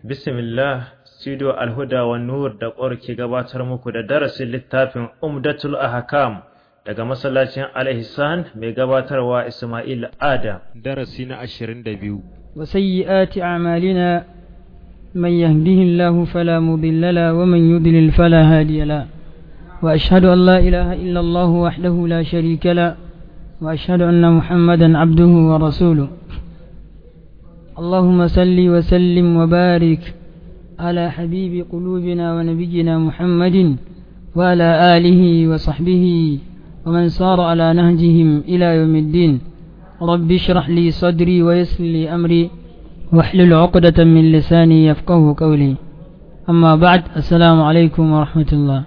Bismillah, Studio Alhuda wa Nur da ƙwar ke gabatar muku da darasin littafin Umdatul Ahkam daga masallacin Al-Ihsan mai gabatarwa Ismail Adam. Darasi na ashirin da biyu. وسيئات أعمالنا من يهده الله فلا مضل له ومن يضلل فلا هادي له وأشهد أن لا إله إلا الله وحده لا شريك له وأشهد أن محمدا عبده ورسوله اللهم صل وسلم وبارك على حبيب قلوبنا ونبينا محمد وعلى آله وصحبه ومن صار على نهجهم إلى يوم الدين رب اشرح لي صدري ويسر لي أمري واحلل عقدة من لساني يفقه قولي أما بعد السلام عليكم ورحمة الله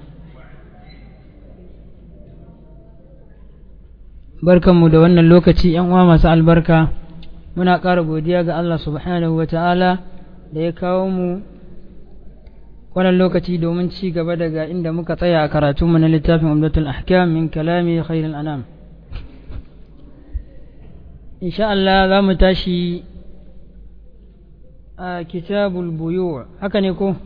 barkanmu da wannan lokaci yan uwa masu albarka muna ƙara godiya ga Allah subhanahu wata'ala da ya kawo mu wannan lokaci domin ci gaba daga inda muka tsaya a karatunmu na littafin umdatul ahkam min kalami khairul anam insha Allah za mu tashi a kitabul buyu haka ne ko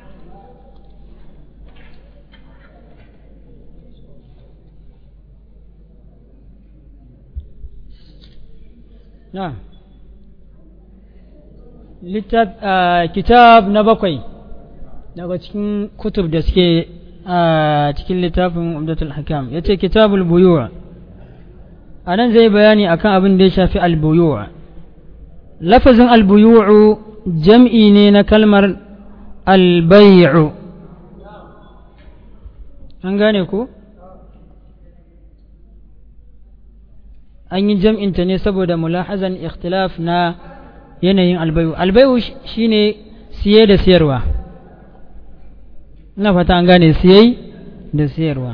na kitab na bakwai daga cikin kutub da suke a cikin littafin umdatul hakam ya ce kitabul buyuwa a nan zai bayani akan abin da ya shafi albuyuwa lafazin albuyu'u jam'i ne na kalmar albay'u an gane ko an yi jam'inta ne saboda mulahazan ikhtilaf na yanayin albayu albayu shine siye da siyarwa ina fata an gane siye da siyarwa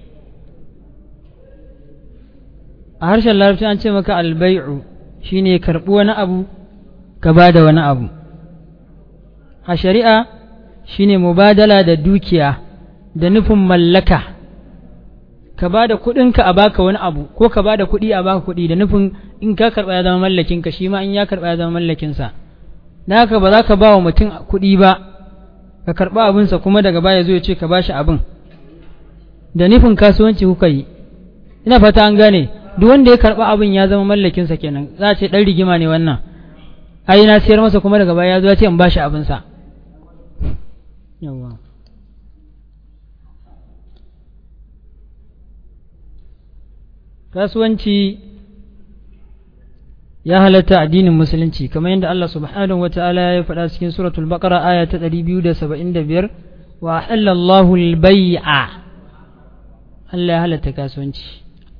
a harshen larabci an ce maka albayu shine karɓi wani abu ka ba da wani abu a shari'a shine mubadala da dukiya da nufin mallaka ka ba da kuɗinka a baka wani abu ko ka ba da kuɗi a baka kuɗi da nufin in ka karɓa ya zama mallakinka shi ma in ya karɓa ya zama mallakinsa da haka ba za ka ba wa mutum kuɗi ba ka karɓa abinsa kuma daga baya zo ya ce ka ba shi abin da nufin kasuwanci kuka yi ina fata an gane duk wanda ya karɓa abin ya zama mallakinsa kenan za a ce ɗan rigima ne wannan ai na siyar masa kuma daga baya ya zo ya ce in ba shi abinsa yawa kasuwanci ya halatta addinin musulunci kamar yadda Allah subhanahu wa ta'ala ya faɗa cikin suratul baqara aya ta 275 wa halallahu al-bai'a Allah ya halatta kasuwanci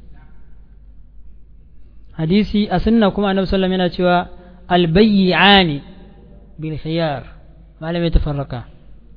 hadisi a sunna kuma annabi sallallahu yana cewa al-bai'ani bil khiyar malamai tafarraka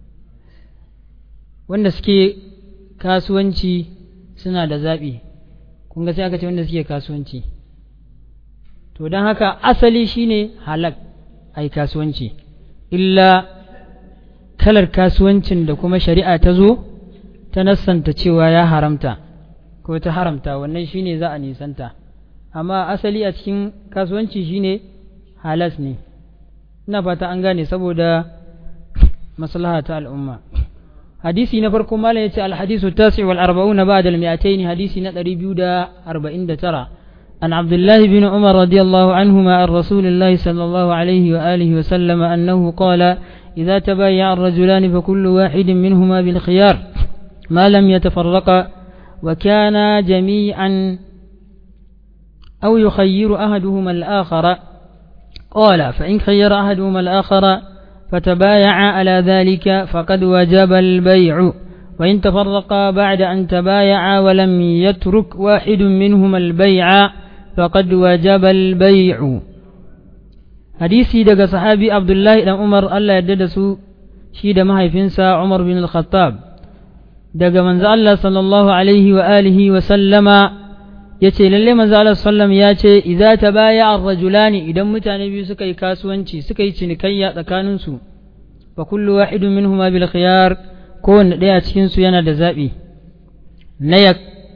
wanda suke kasuwanci suna da zaɓi kun ga sai aka ce wanda suke kasuwanci to don haka asali shine halak a yi kasuwanci illa kalar kasuwancin da kuma shari'a ta zo ta nassanta cewa ya haramta ko ta haramta wannan shine za a nisanta amma asali a cikin kasuwanci shine halas ne ina fata an gane saboda maslaha ta al'umma hadisi na farko malam yace al-hadisu tasi wal arba'una ba'da al-mi'atayn hadisi na 249 عن عبد الله بن عمر رضي الله عنهما عن رسول الله صلى الله عليه وآله وسلم أنه قال إذا تبايع الرجلان فكل واحد منهما بالخيار ما لم يتفرقا وكانا جميعا أو يخير أحدهما الآخر قال فإن خير أحدهما الآخر فتبايع على ذلك فقد وجب البيع وإن تفرقا بعد أن تبايعا ولم يترك واحد منهما البيع فقد وجب البيع حديثي دغ صحابي عبد الله بن عمر الله يدد سو شي da mahaifinsa Umar bin Al-Khattab daga manzo Allah sallallahu alaihi wa alihi wa sallama yace lalle manzo Allah sallam ya ce idza tabaya ar-rajulani idan mutane biyu suka yi kasuwanci suka yi cinikayya tsakanin su fa kullu wahidun minhuma bil khiyar kowanne ɗaya cikin su yana da zabi na ya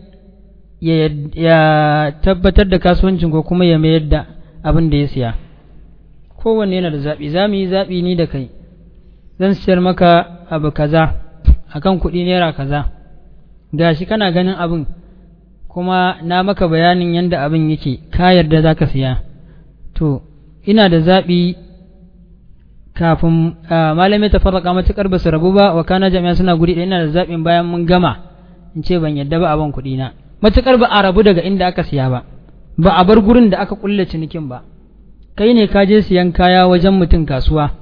ya tabbatar da kasuwancin ko kuma ya mayar da abin da ya siya kowanne yana da zaɓi za mu yi zaɓi ni da kai zan siyar maka abu kaza akan kuɗi naira kaza gashi kana ganin abin kuma na maka bayanin yadda abin yake ka yarda za ka siya to ina da zaɓi kafin malamai ta farraka matuƙar ba su rabu ba wa kana jami'a suna guri ɗaya ina da zaɓin bayan mun gama in ce ban yarda ba abin kuɗi na matuƙar ba a rabu daga inda aka siya ba ba a bar gurin da aka kulle cinikin ba kai ne ka je siyan kaya wajen mutum kasuwa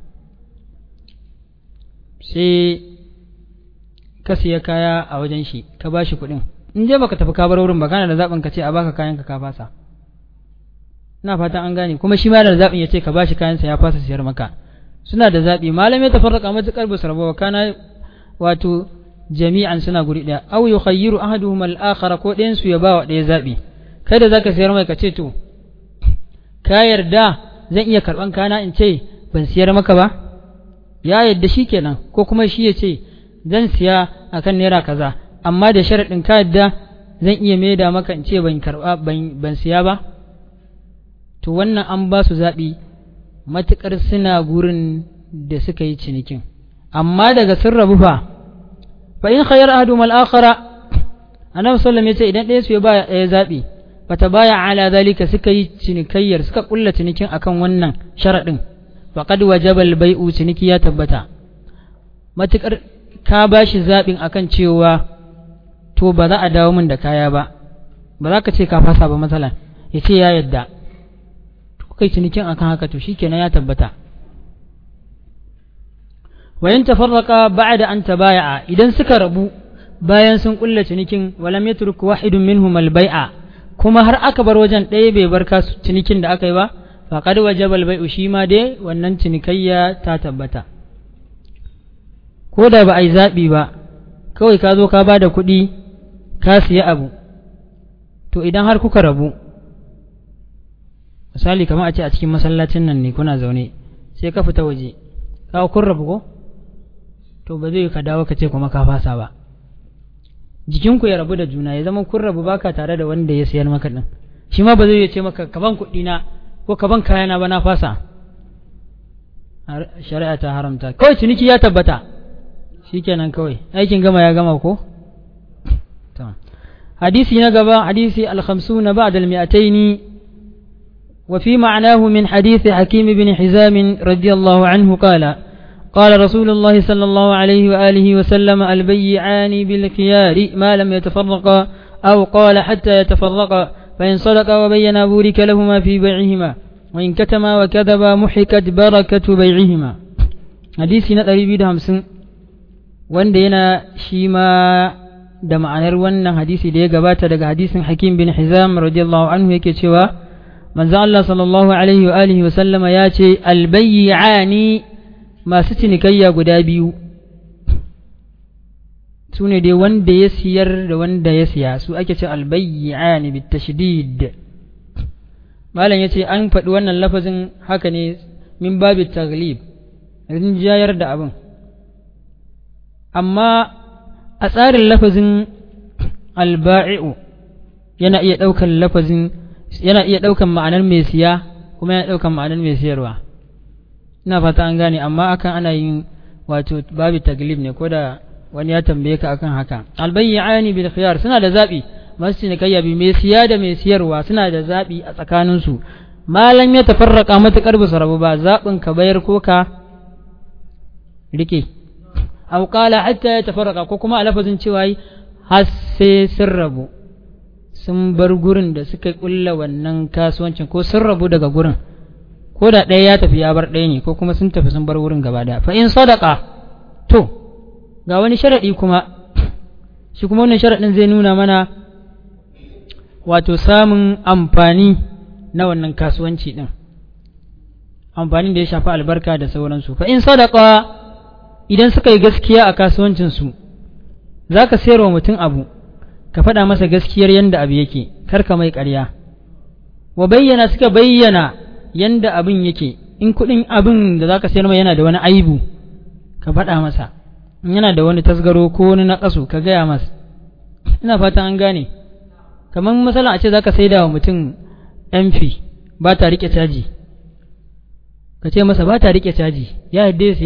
sai ka siya kaya a wajen shi ka ba shi kuɗin in je baka tafi ka bar wurin ba kana da zaɓin ka ce a baka kayan ka ka fasa ina fatan an gane kuma shi ma da zaɓin ya ce ka bashi kayansa ya fasa siyar maka suna da zaɓi malamai ta farraka matuƙar basu rabu kana wato jami'an suna guri ɗaya aw yukhayyiru ahaduhum al-akhar ko ɗayan su ya ba wa ɗaya zaɓi kai da zaka siyar mai ka ce to ka yarda zan iya karɓan kana in ce ban siyar maka ba ya yarda shi kenan ko kuma shi ya ce zan siya akan naira kaza amma da sharaɗin ka yadda zan iya maida maka in ce ban karɓa ban siya ba to wannan an ba su zaɓi matuƙar suna gurin da suka yi cinikin amma daga sun rabu fa fa in khayar ahadum al-akhara annabi sallallahu alaihi wasallam idan ɗaya su ya ba ɗaya zaɓi bata baya ala zalika suka yi cinikayyar suka kulla cinikin akan wannan sharaɗin faqad wajaba al-bai'u ciniki ya tabbata matuƙar ka ba shi zaɓin akan cewa to ba za a dawo min da kaya ba ba za ka ce ka fasa ba matsalan ya ce ya yadda kai cinikin akan haka to shikenan ya tabbata wayan tafarraqa ba'da an tabaya'a idan suka rabu bayan sun kulla cinikin walam yatruk wahidun minhum al-bai'a kuma har aka bar wajen ɗaya bai bar kasu cinikin da aka yi ba faqad wajaba al-bai'u shi ma dai wannan cinikayya ta tabbata ko da ba a yi zaɓi ba kawai ka zo ka ba da kuɗi ka siya abu to idan har kuka rabu misali kamar a ce a cikin masallacin nan ne kuna zaune sai ka fita waje ka kun rabu ko to ba zai ka dawo ka ce kuma ka fasa ba jikinku ya rabu da juna ya zama kun rabu baka tare da wanda ya sayar maka din shi ma ba zai ce maka kaban kuɗi na ko kaban kayana ba na fasa shari'a ta haramta kawai ciniki ya tabbata shikenan kawai aikin gama ya gama ko hadisi na gaba hadisi al-khamsuna ba'da al-mi'ataini وفي معناه من حديث حكيم بن حزام رضي الله عنه قال قال رسول الله صلى الله عليه وآله وسلم البيعان بالخيار ما لم يتفرقا أو قال حتى يتفرقا فإن صدقا وبينا بورك لهما في بيعهما وإن كتما وكذبا محكت بركة بيعهما حديث نتري بيد همسن وان دينا شيما da ma'anar wannan hadisi da ya gabata daga hadisin Hakim bin Hizam radiyallahu anhu yake cewa manzo Allah sallallahu alaihi wa alihi wa sallama ya ce albayyani masu cinikayya guda biyu su ne dai wanda ya siyar da wanda ya siya su ake ce albayyani bit tashdid malam yace an faɗi wannan lafazin haka ne min babi taglib rinjayar da abin amma a tsarin lafazin alba'i'u yana iya ɗaukar lafazin yana iya ɗaukan ma'anar mai siya kuma yana ɗaukan ma'anar mai siyarwa ina fata an gane amma akan ana yin wato babu taglib ne ko da wani ya tambaye ka akan haka albayyani bil khiyar suna da zabi masu cinikayya bi mai siya da mai siyarwa suna da zabi a tsakanin su malam ya tafarraka matakar ba su rabu ba zabin ka bayar ko ka rike aw qala hatta ya tafarraka ko kuma a lafazin cewa har sai sun rabu sun bar gurin da suka kulla wannan kasuwancin ko sun rabu daga gurin ko da ɗaya ya tafi ya bar ɗaya ne ko kuma sun tafi sun bar wurin gaba daya fa in sadaka to ga wani sharaɗi kuma shi kuma wannan sharaɗin zai nuna mana wato samun amfani na wannan kasuwanci ɗin amfanin da ya shafi albarka da sauransu fa in sadaka idan suka yi gaskiya a kasuwancinsu za ka sayar wa mutum abu ka faɗa masa gaskiyar yanda abu yake kar ka mai ƙarya wa bayyana suka bayyana yanda abin yake in kuɗin abin da za ka sayar mai yana da wani aibu ka faɗa masa in yana da wani tasgaro ko wani naƙasu ka gaya masa ina fatan an gane kamar masala a ce za ka saida wa mutum mp ba ta riƙe caji ka ce masa ba ta riƙe caji ya yadda ya siya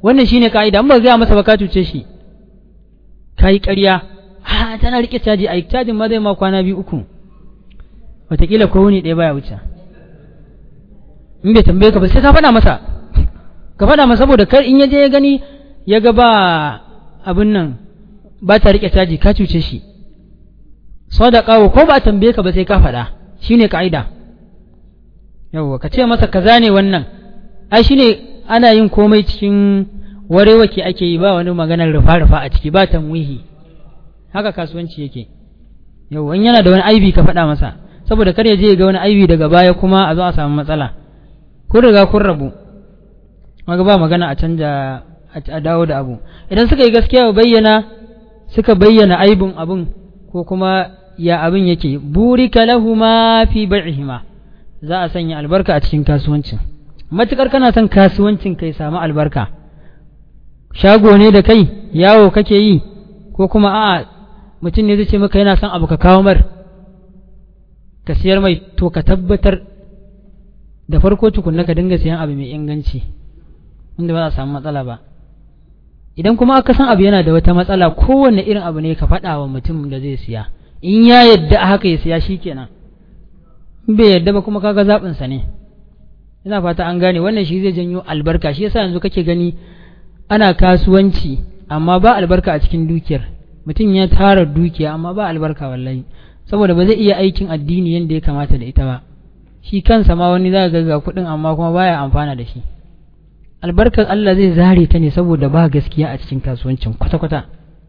wannan shine ka'ida in ba gaya masa ba ka cuce shi ka yi ƙarya ha tana rike caji a cajin ma zai ma kwana biyu uku wataƙila ko wuni ɗaya baya wuce in bai tambaye ka ba sai ka faɗa masa ka faɗa masa saboda kar in ya je ya gani ya ga ba abin nan ba ta rike caji ka cuce shi sadaka ko ba tambaye ka ba sai ka faɗa shine ka'ida yawwa ka ce masa kaza ne wannan ai shine ana yin komai cikin warewake ake yi ba wani maganar rufa-rufa a ciki ba tanwihi haka kasuwanci yake yawwa in yana da wani aibi ka faɗa masa saboda kar ya je ga wani aibi daga baya kuma a zo a samu matsala kun riga kun rabu maga ba magana a canja a dawo da abu idan suka yi gaskiya bayyana suka bayyana aibin abun ko kuma ya abin yake burika lahuma fi bai'ihima za a sanya albarka a cikin kasuwancin matukar kana son kasuwancin kai samu albarka shago ne da kai yawo kake yi ko kuma a'a mutum ne zai ce maka yana son abu ka kawo mar ka siyar mai to ka tabbatar da farko tukunna ka dinga siyan abu mai inganci inda ba za a samu matsala ba idan kuma aka san abu yana da wata matsala kowanne irin abu ne ka faɗa wa mutum da zai siya in ya yadda a haka ya siya shi kenan in bai yadda ba kuma kaga zaɓinsa ne ina fata an gane wannan shi zai janyo albarka shi yasa yanzu kake gani ana kasuwanci amma ba albarka a cikin dukiyar mutum ya tara dukiya amma ba albarka wallahi saboda ba zai iya aikin addini yadda ya kamata da ita ba shi kansa ma wani za ga ga kuɗin amma kuma baya amfana da shi albarkar Allah zai zare ta ne saboda ba gaskiya a cikin kasuwancin kwata-kwata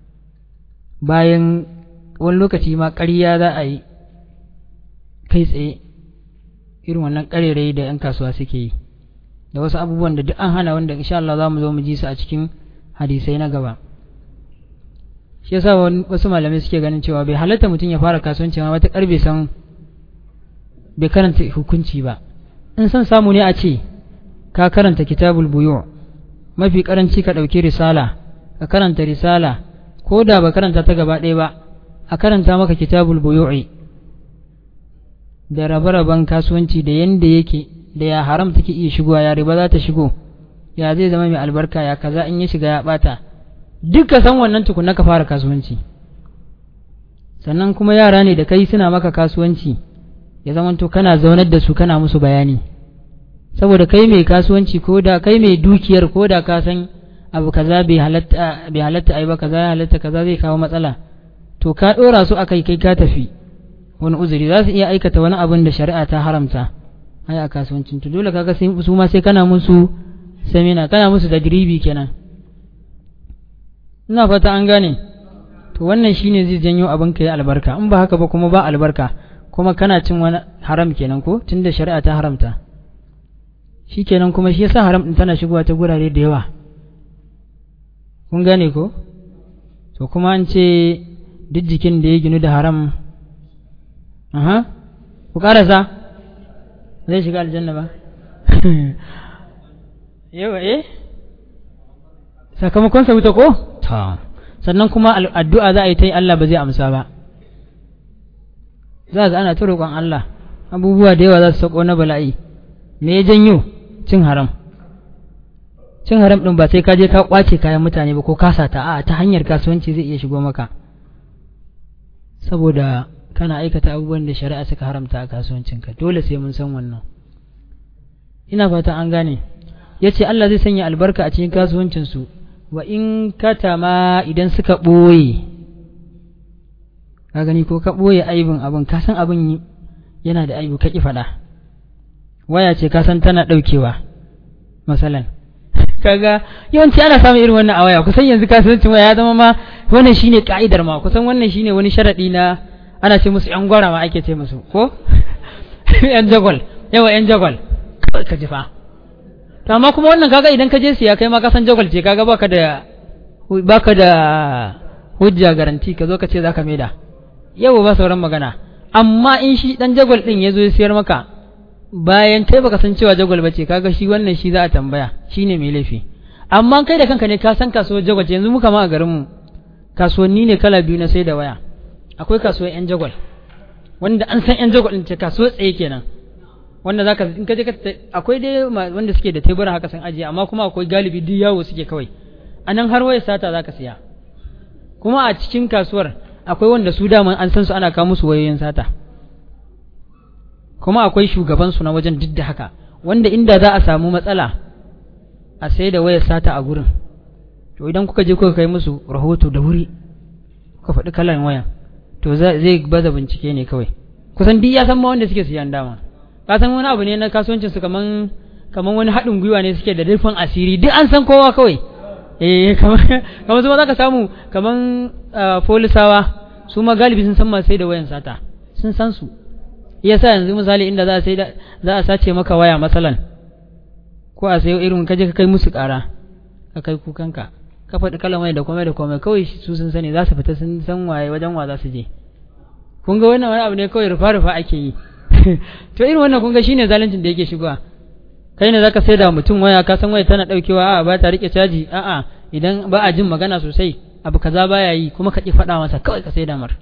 bayan wani lokaci ma ƙarya za a yi kai tsaye irin wannan ƙarerai da 'yan kasuwa suke yi da wasu abubuwan da duk an hana wanda insha Allah za mu zo mu ji su a cikin hadisai na gaba shi yasa wasu malamai suke ganin cewa bai halatta mutum ya fara kasuwanci ma wata bai san bai karanta hukunci ba in san samu ne a ce ka karanta kitabul buyu mafi karanci ka ɗauki risala ka karanta risala ko da ba karanta ta gaba ɗaya ba a karanta maka kitabul buyu'i da rabe-raben kasuwanci da yanda yake da ya haram take iya shigowa ya riba za ta shigo ya zai zama mai albarka ya kaza in ya shiga ya bata duk ka san wannan tukunna ka fara kasuwanci sannan kuma yara ne da kai suna maka kasuwanci ya zamanto kana zaunar da su kana musu bayani saboda kai mai kasuwanci ko da kai mai dukiyar ko da ka san abu kaza bai halatta bai halatta ai ba kaza ya halatta kaza zai kawo matsala to ka dora su akai kai ka tafi wani uzuri za su iya aikata wani abin da shari'a ta haramta ai a kasuwancin to dole kaga sai su ma sai kana musu semina kana musu tadribi kenan ina fata an gane to wannan shine zai janyo abin ka yi albarka in ba haka ba kuma ba albarka kuma kana cin wani haram kenan ko tunda shari'a ta haramta shikenan kuma shi yasa haram din tana shigowa ta gurare da yawa kun gane ko to kuma an ce duk jikin da ya ginu da haram aha ku karasa zai shiga aljanna ba yawa eh sakamakon sa wuta ko ta sannan kuma addu'a za a yi ta yi Allah ba zai amsa ba za ga ana ta roƙon Allah abubuwa da yawa za su sako na bala'i me ya janyo cin haram cin haram ɗin ba sai ka je ka ƙwace kayan mutane ba ko kasa ta a ta hanyar kasuwanci zai iya shigo maka saboda kana aikata abubuwan da shari'a suka haramta a kasuwancinka dole sai mun san wannan ina fata an gane ya ce Allah zai sanya albarka a cikin kasuwancinsu wa in katama idan suka ɓoye ka gani ko ka ɓoye aibin abin ka san abin yana da aibu ka ƙi faɗa waya ce ka san tana ɗaukewa masalan kaga yawanci ana samun irin wannan a waya kusan yanzu kasuwancin waya ya zama ma wannan shine ka'idar ma kusan wannan shine wani sharaɗi na ana ce musu yan gwara ma ake ce musu ko yan jagwal yawa yan jagwal ka ji fa to amma kuma wannan kaga idan ka je siya kai ma ka san jagwal ce kaga baka da baka da hujja garanti ka zo ka ce zaka maida yau ba sauran magana amma in shi dan jagwal din ya zo ya siyar maka bayan kai baka san cewa jagwal bace kaga shi wannan shi za a tambaya shine mai laifi amma kai da kanka ne ka san kasuwar jagwal yanzu muka ma a garin mu kasuwanni ne kala biyu na sai da waya akwai kasuwar yan jagwal wanda an san yan jagwal din ce kasuwar tsaye kenan wanda zaka in ka je ka akwai dai wanda suke da tebura haka sun ajiye amma kuma akwai galibi duk yawo suke kawai anan har wayar sata zaka siya kuma a cikin kasuwar akwai wanda su dama an san su ana kawo musu wayoyin sata kuma akwai shugaban su na wajen duk da haka wanda inda za a samu matsala a sai da wayar sata a gurin to idan kuka je kuka kai musu rahoto da wuri kuka faɗi kalan wayan to zai baza bincike ne kawai kusan duk ya san ma wanda suke siyan dama ka san wani abu ne na kasuwancin su kaman kaman wani haɗin gwiwa ne suke da rufin asiri duk an san kowa kawai eh kamar kamar su ma zaka samu kaman polisawa su ma galibi sun san masu sai da wayan sata sun san su yasa yanzu misali inda za a sai za a sace maka waya masalan ko a sayo irin kaje ka kai musu ƙara ka kai kukanka ka faɗi kalamai da komai da komai kawai su sun sani za su fita sun san waye wajen wa za su je kun ga wannan wani abu ne kawai rufa rufa ake yi to irin wannan kun ga shine zaluncin da yake shigowa kai ne zaka sai da mutum waya ka san waya tana daukewa a'a ba ta rike caji a'a idan ba a jin magana sosai abu kaza baya yi kuma ka ki faɗa masa kawai ka sai da mar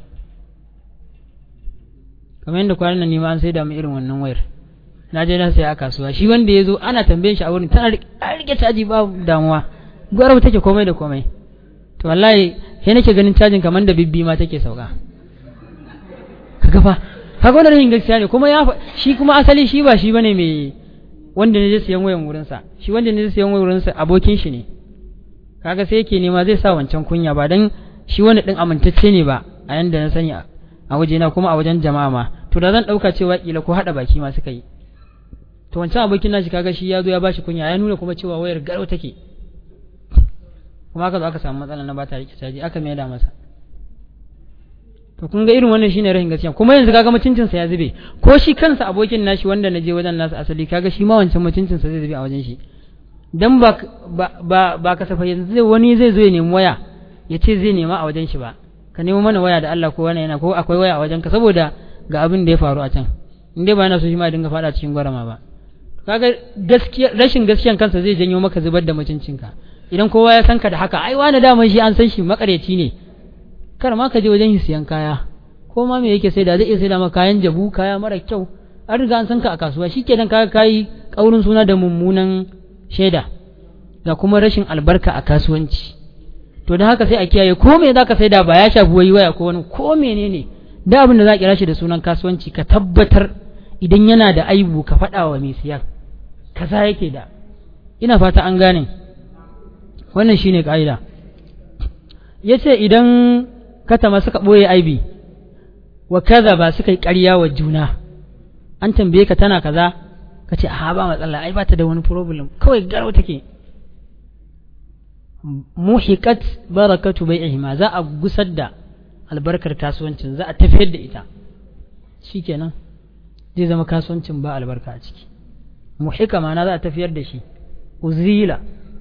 kamar yadda kwanan nan nima an sai da mu irin wannan wayar na je na saya a kasuwa shi wanda ya zo ana tambayin shi a wurin tana rike caji ba damuwa gwarabu take komai da komai to wallahi sai nake ganin cajin kamar da bibbi ma take sauka kaga fa kaga wannan rashin gaskiya ne kuma ya shi kuma asali shi ba shi bane mai wanda ne zai siyan wayan wurin sa shi wanda ne zai siyan wayan wurin sa abokin shi ne kaga sai yake nema zai sa wancan kunya ba dan shi wani din amintacce ne ba a yanda na sani a wajena kuma a wajen jama'a ma to da zan dauka cewa kila ko hada baki ma suka yi to wancan abokin nashi kaga shi ya zo ya bashi kunya ya nuna kuma cewa wayar garau take kuma aka zo aka samu matsala na ba ta rike caji aka mai da masa to kun ga irin wannan shine rahin gaskiya kuma yanzu kaga mutuncin sa ya zube ko shi kansa abokin nashi wanda na je wajen nasa asali kaga shi ma wancan mutuncin sa zai zube a wajen shi dan ba ba ba kasafa yanzu wani zai zo ya nemi waya ya ce zai nema a wajen shi ba ka nemo mana waya da Allah ko wani yana ko akwai waya a wajen ka saboda ga abin da ya faru a can in dai ba yana so shi ma dinga fada cikin gwarama ba kaga gaskiya rashin gaskiyan kansa zai janyo maka zubar da mutuncinka idan kowa ya san ka da haka ai wani daman shi an san shi makareci ne kar ma ka je wajen siyan kaya ko ma me yake sai da zai iya sai da maka kayan jabu kaya mara kyau an riga an san ka a kasuwa shikenan kaga kai kaurin suna da mummunan shaida ga kuma rashin albarka a kasuwanci to da haka sai a kiyaye ko me zaka sai da ba ya shafi wai waya ko wani ko menene da abin da za kira shi da sunan kasuwanci ka tabbatar idan yana da aibu ka faɗa wa mai siyan kaza yake da ina fata an gane wannan shine ka'ida yace idan katama suka ɓoye aibi wa kaza ba suka yi ƙarya wa juna an tambaye ka tana kaza ka ce a ba matsala ai ba ta da wani problem kawai garau take muhiqat barakatu bai'ihima za a gusar da albarkar kasuwancin za a tafiyar da ita shikenan zai zama kasuwancin ba albarka a ciki muhika ma'ana za a tafiyar da shi uzila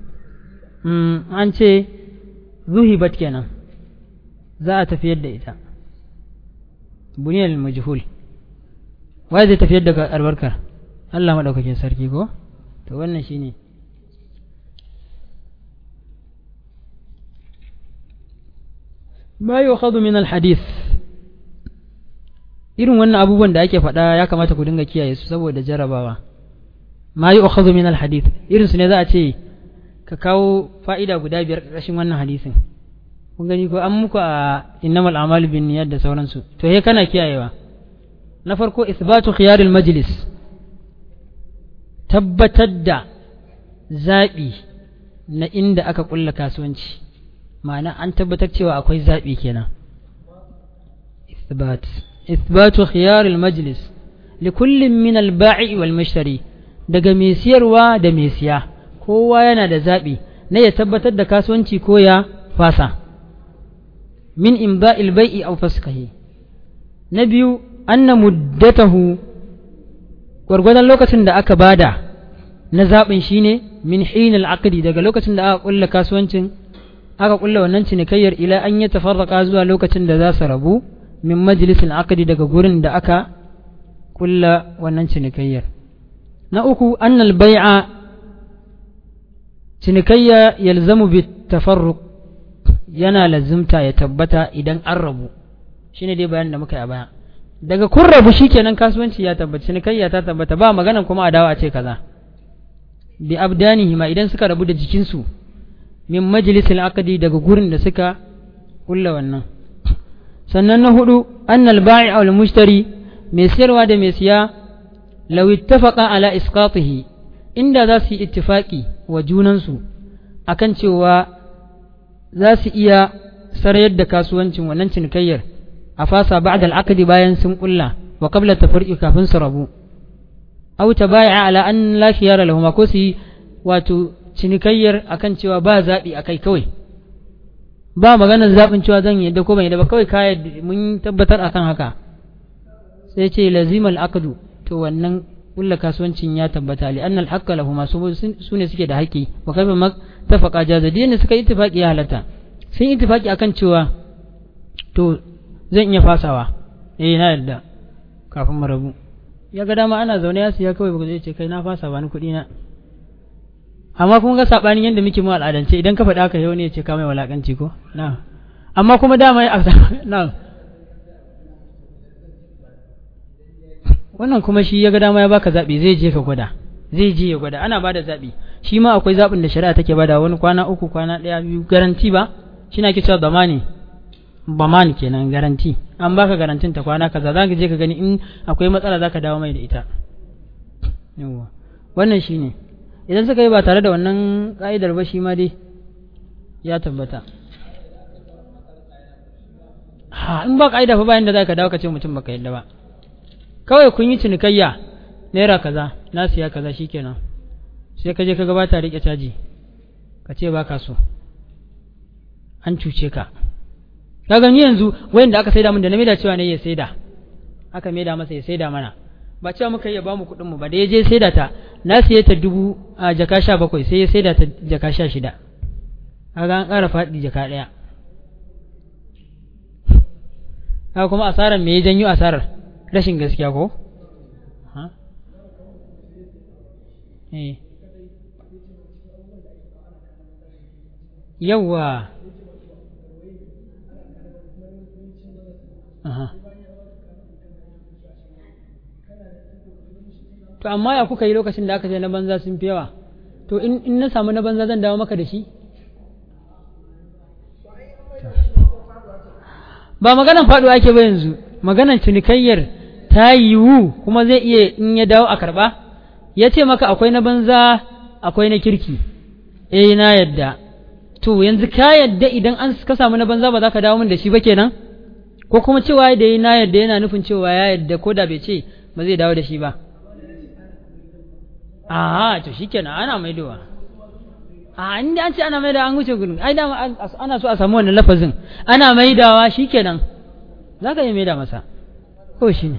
an ce zuhibat kenan za a tafiyar da ita buniyar majhul wai zai tafiyar da albarkar Allah maɗaukakin sarki ko to wannan shine ma yukhadhu min alhadith irin wannan abubuwan da ake faɗa ya kamata ku dinga kiyaye su saboda jarabawa ma yukhadhu min alhadith irin su ne za a ce ka kawo fa'ida guda biyar ƙarƙashin wannan hadisin kun gani ko an muku a innamal a'malu bin niyyat da sauransu to he kana kiyayewa na farko isbatu khiyaril majlis tabbatar da zaɓi na inda aka ƙulla kasuwanci ma'ana an tabbatar cewa akwai zaɓi kenan isbat isbatu khiyaril majlis likullin min al-ba'i wal mushtari daga mai siyarwa da mai siya kowa yana da zaɓi na ya tabbatar da kasuwanci ko ya fasa min imba'il bai'i aw faskahi na biyu anna muddatahu gwargwadon lokacin da aka bada na zaɓin shine min hinal aqdi daga lokacin da aka kulla kasuwancin aka kulla wannan cinikayyar ila an yi tafarraka zuwa lokacin da za su rabu min majalisin aqdi daga gurin da aka kulla wannan cinikayyar na uku annal bai'a cinikayya yalzamu bi tafarruq yana lazimta ya tabbata idan an rabu shine dai bayanin da muka yi a baya daga kun rabu shikenan kasuwanci ya tabbata cinikayya ta tabbata ba magana kuma a dawo a ce kaza bi abdanihi ma idan suka rabu da jikinsu min majlisil aqdi daga gurin da suka kulla wannan sannan na hudu annal ba'i wal mushtari mai siyarwa da mai siya law ittafaqa ala isqatihi inda za su yi ittifaqi wa junansu akan cewa za su iya sarayar da kasuwancin wannan cinikayyar a fasa ba'da al bayan sun kulla wa qabla tafriqi kafin su rabu aw tabai'a ala an la khiyara lahum ko su yi wato cinikayyar akan cewa ba zaɓi a kai kawai ba maganar zaɓin cewa zan yadda ko ban yadda ba kawai ka mun tabbatar akan haka sai ce lazimal aqdu to wannan kulla kasuwancin ya tabbata li annal haqqa lahu ma su ne suke da haƙƙi wa kaifa ma tafaqa jaza ne suka yi ittifaqi ya halatta sun yi ittifaqi akan cewa to zan iya fasawa eh na yarda kafin mu rabu ya ga dama ana zaune ya siya kawai ba zai ce kai na fasa ba ni kuɗi na amma kuma ga sabanin yadda muke mu al'adance idan ka faɗa haka yau ne ya ce ka mai walakanci ko na amma kuma dama na wannan kuma shi ya ga dama ya baka zaɓi zai je ka gwada zai je ya gwada ana bada zaɓi shi ma akwai zaɓin da shari'a take bada wani kwana uku kwana ɗaya biyu garanti ba shi na ke cewa zamani baman kenan garanti an baka garantin ta kwana kaza za ka je ka gani in akwai matsala za ka dawo mai da ita yawa wannan shi ne idan suka yi ba tare da wannan ka'idar ba shi ma dai ya tabbata ha in ba ka'ida fa bayan da za ka dawo ka ce mutum baka yadda ba kawai kun yi cinikayya naira kaza na siya kaza shikenan sai ka je ka gabata rike caji ka ce baka so an cuce ka ka gani yanzu wayanda aka saida min da na maida cewa ne ya saida aka maida masa ya saida mana ba cewa muka yi ya bamu kuɗin mu ba da ya je saida ta na siye ta dubu a jaka sha bakwai sai ya saida ta jaka sha shida kaga an ƙara faɗi jaka ɗaya haka kuma asarar me ya janyo asarar rashin gaskiya ko yawwa to amma ya kuka yi lokacin da aka ce na banza sun fi yawa to in na samu na banza zan dawo maka da shi ba maganan faɗuwa ake ba yanzu maganan cinikayyar ta yiwu kuma zai iya in ya dawo a karɓa ya ce maka akwai na banza akwai na kirki eh na yadda to yanzu ka yadda idan an ka samu na banza ba za ka dawo min da shi ba kenan ko kuma cewa da yi na yadda yana nufin cewa ya yadda ko da bai ce ba zai dawo da shi ba a to shikenan ana maidowa a inda an ce ana maidawa an wuce gudun ai dama ana so a samu wannan lafazin ana maidawa shikenan za ka iya maida masa ko shi ne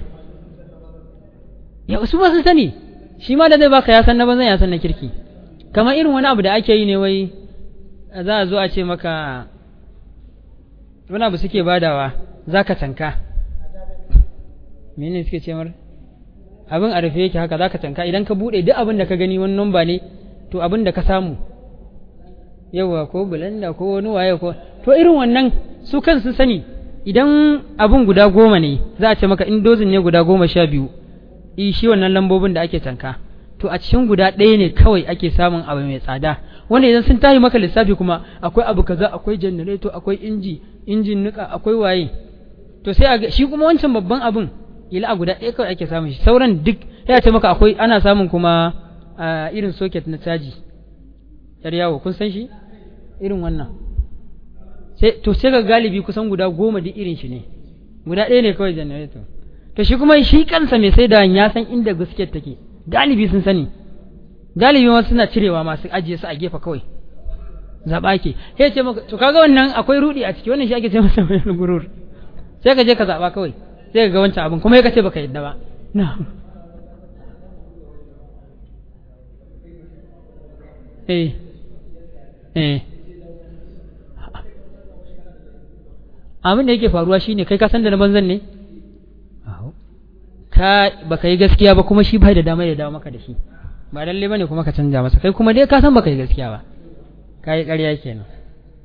ya su ba sun sani shi ma da zai baka ya san na banzan ya san na kirki kamar irin wani abu da ake yi ne wai za a zo a ce maka wani abu suke badawa za ka tanka mene suke ce mar abin a rufe yake haka za ka tanka idan ka buɗe duk abin da ka gani wani nomba ne to abin da ka samu yawa ko bulanda ko wani waye ko to irin wannan su kansu sani idan abin guda goma ne za a ce maka in dozin ne guda goma sha biyu i shi wannan lambobin da ake tanka to a cikin guda ɗaya ne kawai ake samun abu mai tsada wanda idan sun tahi maka lissafi kuma akwai abu kaza akwai janareto akwai inji injin nika akwai waye to sai a shi kuma wancan babban abin ila a guda ɗaya kawai ake samun shi sauran duk ya ce maka akwai ana samun kuma irin socket na caji yar yawo kun san shi irin wannan sai to sai ga galibi kusan guda goma duk irin shi ne guda ɗaya ne kawai janareto to shi kuma shi kansa mai sai da ya san inda gaskiyar take galibi sun sani galibi ma suna cirewa masu ajiye su a gefe kawai zaɓa ke sai ce maka to kaga wannan akwai rudi a ciki wannan shi ake ce masa mai gurur sai ka je ka zaɓa kawai sai ka ga wancan abin kuma ya kace baka yadda ba na eh eh abin da yake faruwa shine kai ka san da na banzan ne ka baka yi gaskiya ba kuma shi bai da dama ya dawo maka da shi ba lalle bane kuma ka canja masa kai kuma dai ka san baka yi gaskiya ba ka yi ƙarya kenan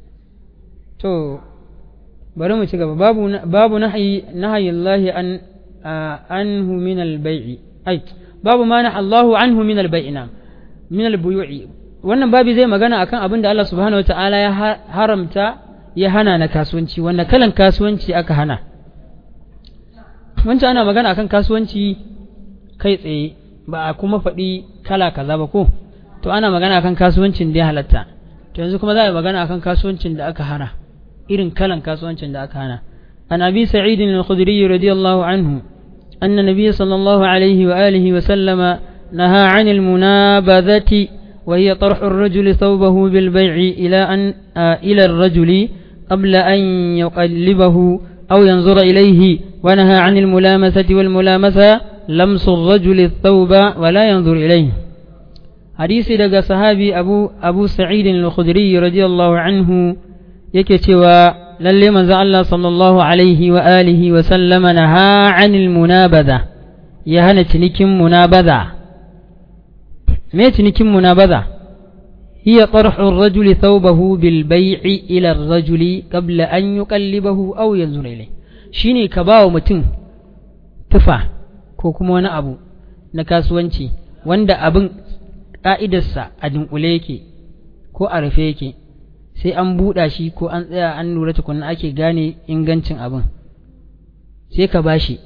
to bari mu ci gaba babu babu nahyi nahyi Allah an anhu min al-bai'i ai babu ma na Allahu anhu min al-bai'i na min al-buyu'i wannan babi zai magana akan abin da Allah subhanahu wata'ala ya haramta ya hana na kasuwanci wannan kalan kasuwanci aka hana wancan ana magana akan kasuwanci kai tsaye ba a kuma faɗi kala kaza ba ko to ana magana akan kasuwancin da ya halatta to yanzu kuma za a yi magana akan kasuwancin da aka hana irin kalan kasuwancin da aka hana an abi sa'id al-khudri radiyallahu anhu anna nabiy sallallahu alaihi wa alihi wa sallama naha 'an al-munabadhati wa hiya tarhu ar-rajul thawbahu bil bay'i ila an ila ar-rajuli qabla an yuqallibahu aw yanzura ilayhi wa naha 'an al-mulamasati wal mulamasa lamsu ar-rajuli ath-thawba wa la yanzur ilayhi hadisi daga sahabi abu abu sa'id al-khudri radiyallahu anhu yake cewa lalle manzo Allah sallallahu alaihi wa alihi wa sallama naha anil munabadha ya hana cinikin munabadha me cinikin munabadha hiya tarhu ar-rajuli thawbahu bil bay'i ila ar-rajuli qabla an yuqallibahu aw yanzur ilayhi shine ka bawa mutum tufa ko kuma wani abu na kasuwanci wanda abin ƙa'idarsa a dunkule yake ko a rufe yake sai an buɗa shi ko an tsaya an lura tukunna ake gane ingancin abin sai ka ba shi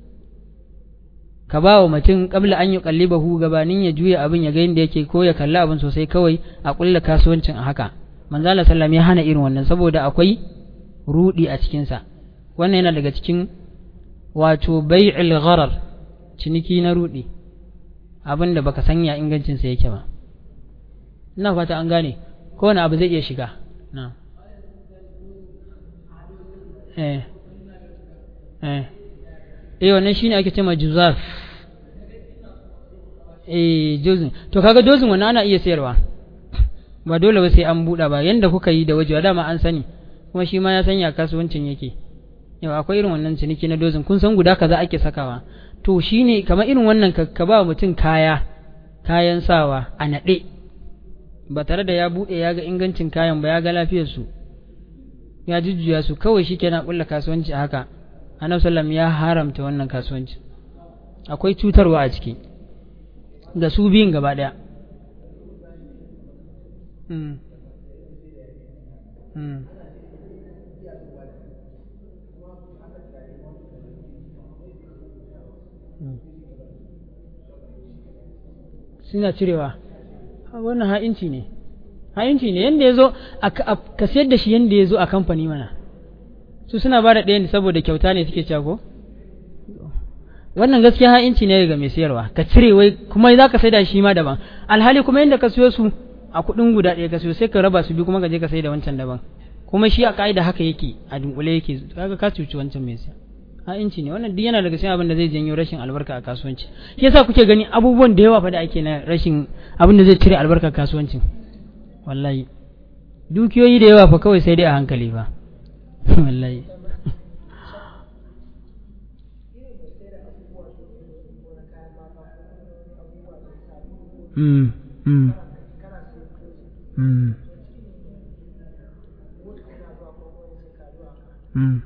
ka ba wa mutum ƙabla an yi ƙallibahu gabanin ya juya abin ya ga yadda yake ko ya kalli abin sosai kawai a ƙulla kasuwancin a haka manzala sallam ya hana irin wannan saboda akwai rudi a cikinsa wannan yana daga cikin wato bai'il gharar ciniki na rudi abin da baka sanya ingancinsa yake ba ina fata an gane kowane abu zai iya shiga na eh eh eh wannan shine ake cewa juzaf eh dozin to kaga dozin wannan ana iya sayarwa ba dole ba sai an buɗa ba yanda kuka yi da wajewa dama an sani kuma shi ma ya sanya kasuwancin yake yau akwai irin wannan ciniki na dozin kun san guda kaza ake sakawa to shine kamar irin wannan ka ba mutum kaya kayan sawa a naɗe ba tare da ya buɗe ya ga ingancin kayan ba ya ga lafiyarsu ya jujjuya su kawai shi kenan ƙulla kasuwanci a haka annabi sallam ya haramta wannan kasuwanci akwai cutarwa a ciki ga su biyun gaba ɗaya mm. mm. suna cirewa wannan ha'inci ne ha'inci ne yanda ya zo ka sayar da shi yanda ya zo a kamfani mana su suna ba da ɗaya ne saboda kyauta ne suke cago wannan gaskiya ha'inci ne daga mai sayarwa ka cire wai kuma za ka sai da shi ma daban alhali kuma yanda ka siyo su a kuɗin guda ɗaya ka siyo sai ka raba su biyu kuma ka je ka sai da wancan daban kuma shi a ka'ida haka yake a dunkule yake kaga ka cuci wancan mai siya ha'inci ne wannan duk yana daga cikin abin da zai janyo rashin albarka a kasuwanci shi yasa kuke gani abubuwan da yawa fa da ake na rashin abin da zai cire albarkar kasuwancin wallahi dukiyoyi da yawa fa kawai sai dai a hankali fa wallahi mm mm mm mm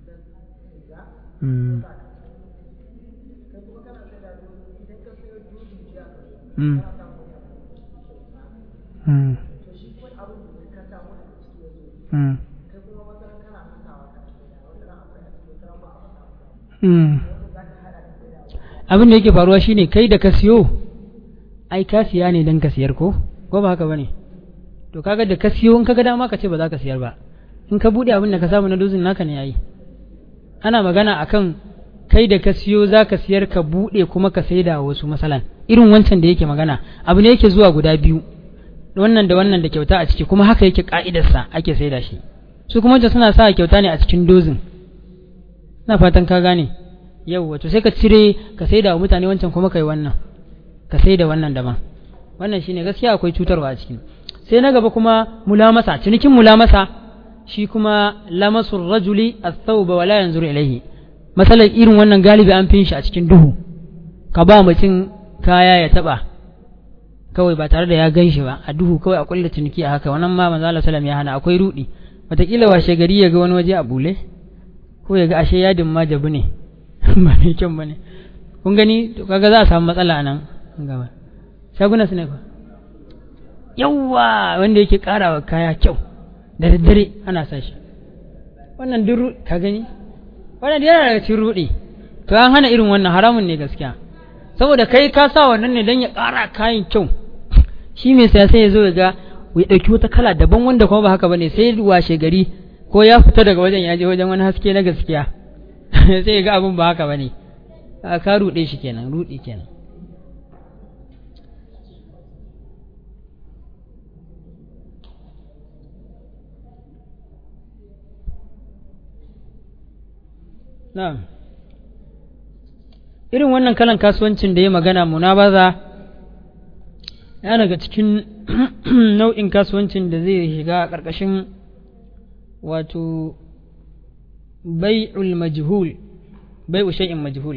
Mm. Mm. Mm. Mm. Mm. abin da yake faruwa shine kai da ka siyo ai ka siya ne don ka siyar ko ko ba haka bane to kaga da ka siyo in kaga dama ka ce ba za ka siyar ba in ka bude abin da ka samu na dozin naka ne yayi ana magana akan kai da ka siyo za ka siyar ka buɗe kuma ka saida wasu masalan irin wancan da yake magana abu ne yake zuwa guda biyu wannan da wannan da kyauta a ciki kuma haka yake ka'idarsa ake saida shi su kuma wancan suna sa kyauta ne a cikin dozin ina fatan ka gane yau wato sai ka cire ka saida wa mutane wancan kuma kai wannan ka saida wannan daban wannan shine gaskiya akwai cutarwa a ciki sai na gaba kuma mulamasa cinikin mulamasa shi kuma lamasul rajuli athawba wala yanzuru ilayhi masalar irin wannan galibi an fin shi a cikin duhu ka ba mutum kaya ya taba kawai ba tare da ya gan shi ba a duhu kawai a kulle ciniki a haka wannan ma manzo Allah sallam ya hana akwai rudi wataƙila washe gari ya ga wani waje a bule ko ya ga ashe yadin ma jabu ne ba mai kyau ba ne kun gani to kaga za a samu matsala a nan gaba shaguna su ne fa yawwa wanda yake karawa kaya kyau da daddare ana sa shi wannan duk ka gani wannan yana daga cikin rudi to an hana irin wannan haramun ne gaskiya saboda kai ka sa wannan ne don ya kara kayan kyau shi mai saya sai ya zo ya ga ya ɗauki wata kala daban wanda kuma ba haka bane sai washe gari ko ya fita daga wajen ya je wajen wani haske na gaskiya sai ya ga abin ba haka bane ka ruɗe shi kenan ruɗi kenan na'am irin wannan kalan kasuwancin da ya magana munabaza ya daga cikin nau'in kasuwancin da zai shiga a ƙarƙashin wato bai'ul majhul bai'u shay'in majhul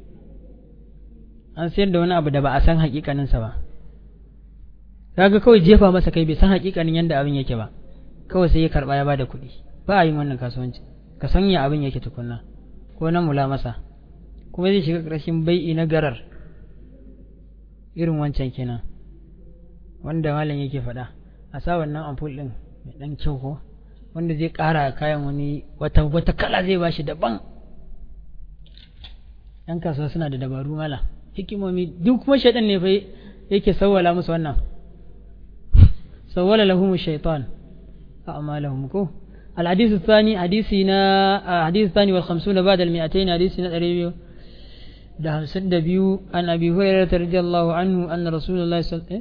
an sayar da wani abu da ba a san hakikaninsa ba kaga kawai jefa masa kai bai san hakikanin yadda abin yake ba kawai sai ya karba ya bada kuɗi ba a yin wannan kasuwanci ka sanya abin yake tukunna ko na mula masa kuma zai shiga ƙarshen bai'i na garar irin wancan kenan wanda malam yake faɗa a sa wannan ampul ɗin mai ɗan kyau ko wanda zai ƙara kayan wani wata wata kala zai bashi daban yan kasuwa suna da dabaru mala hikimomi duk kuma shaidan ne fa yake sawwala musu wannan sawwala lahum shaitan a'malahum ko الحديث الثاني حديثنا حديث الثاني والخمسون بعد المئتين حديثنا الريبيو ده سد بيو عن أبي هريرة رضي الله عنه أن رسول الله صلى الله عليه وسلم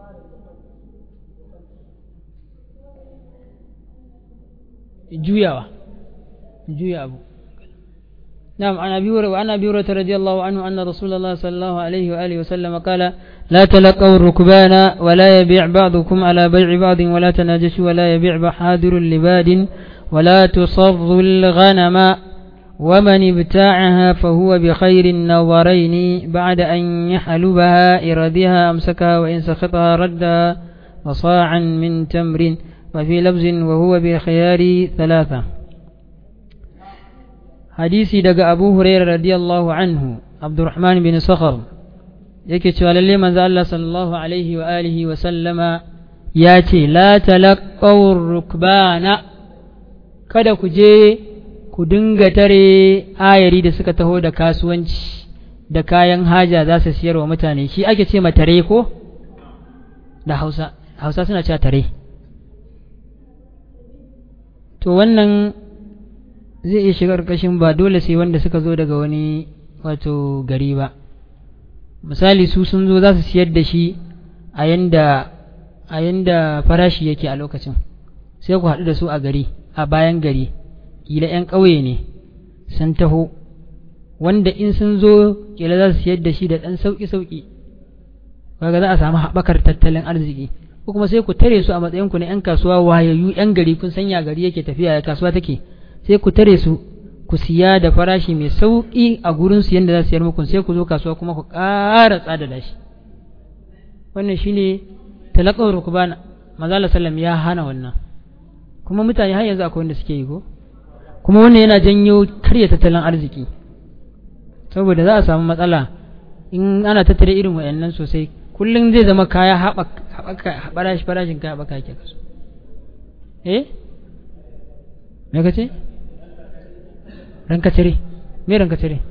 juyawa juya abu نعم عن أبي هريرة وعن أبي هريرة رضي الله عنه أن رسول الله صلى الله عليه وآله وسلم قال لا تلقوا الركبان ولا يبيع بعضكم على بيع بعض ولا تناجشوا ولا يبيع بحادر لباد ولا تصروا الغنم ومن ابتاعها فهو بخير النظرين بعد أن يحلبها إردها أمسكها وإن سخطها ردها وصاعا من تمر وفي لبز وهو بخيار ثلاثة hadisi daga abu huraira radiyallahu anhu abdurrahman bin sakhar yake cewa lalle manzo Allah sallallahu alaihi wa alihi wa sallama ya ce la talaqqaw rukbana kada ku je ku dinga tare ayari da suka taho da kasuwanci da kayan haja za su siyar wa mutane shi ake ce ma tare ko da hausa hausa suna cewa tare to wannan zai iya shiga ƙarƙashin ba dole sai wanda suka zo daga wani wato gari ba misali su sun zo za su siyar da shi a yanda a yanda farashi yake a lokacin sai ku haɗu da su a gari a bayan gari kila 'yan ƙauye ne sun taho wanda in sun zo kila za su siyar da shi da ɗan sauƙi-sauƙi kaga za a samu haɓakar tattalin arziki ko kuma sai ku tare su a matsayinku na 'yan kasuwa wayayyu 'yan gari kun sanya gari yake tafiya ya kasuwa take sai ku tare su ku siya da farashi mai sauƙi a gurin su yadda za su yar muku sai ku zo kasuwa kuma ku ƙara tsada da shi wannan shine talaqaw rukbana manzo sallam ya hana wannan kuma mutane har yanzu akwai wanda suke yi ko kuma wannan yana janyo karya tattalin arziki saboda za a samu matsala in ana tattare irin wayannan sosai kullum zai zama kaya haɓaka farashin farashin kaya haɓaka yake kaso eh me ka ce ranka cire me ranka cire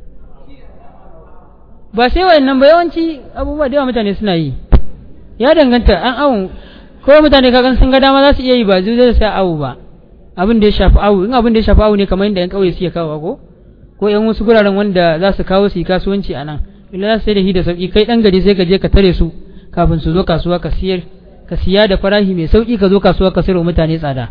ba sai wayannan ba yawanci abubuwa da yawa mutane suna yi ya danganta an awon ko mutane kagan sun ga dama za su iya yi ba zai zai sa awu ba abin da ya shafi awu in abin da ya shafi awu ne kamar yadda yan kauye suke kawo ko ko yan wasu guraren wanda za su kawo su yi kasuwanci a nan illa za su sai da shi da sauki kai dan gari sai ka je ka tare su kafin su zo kasuwa ka siyar ka siya da farashi mai sauki ka zo kasuwa ka sayar mutane tsada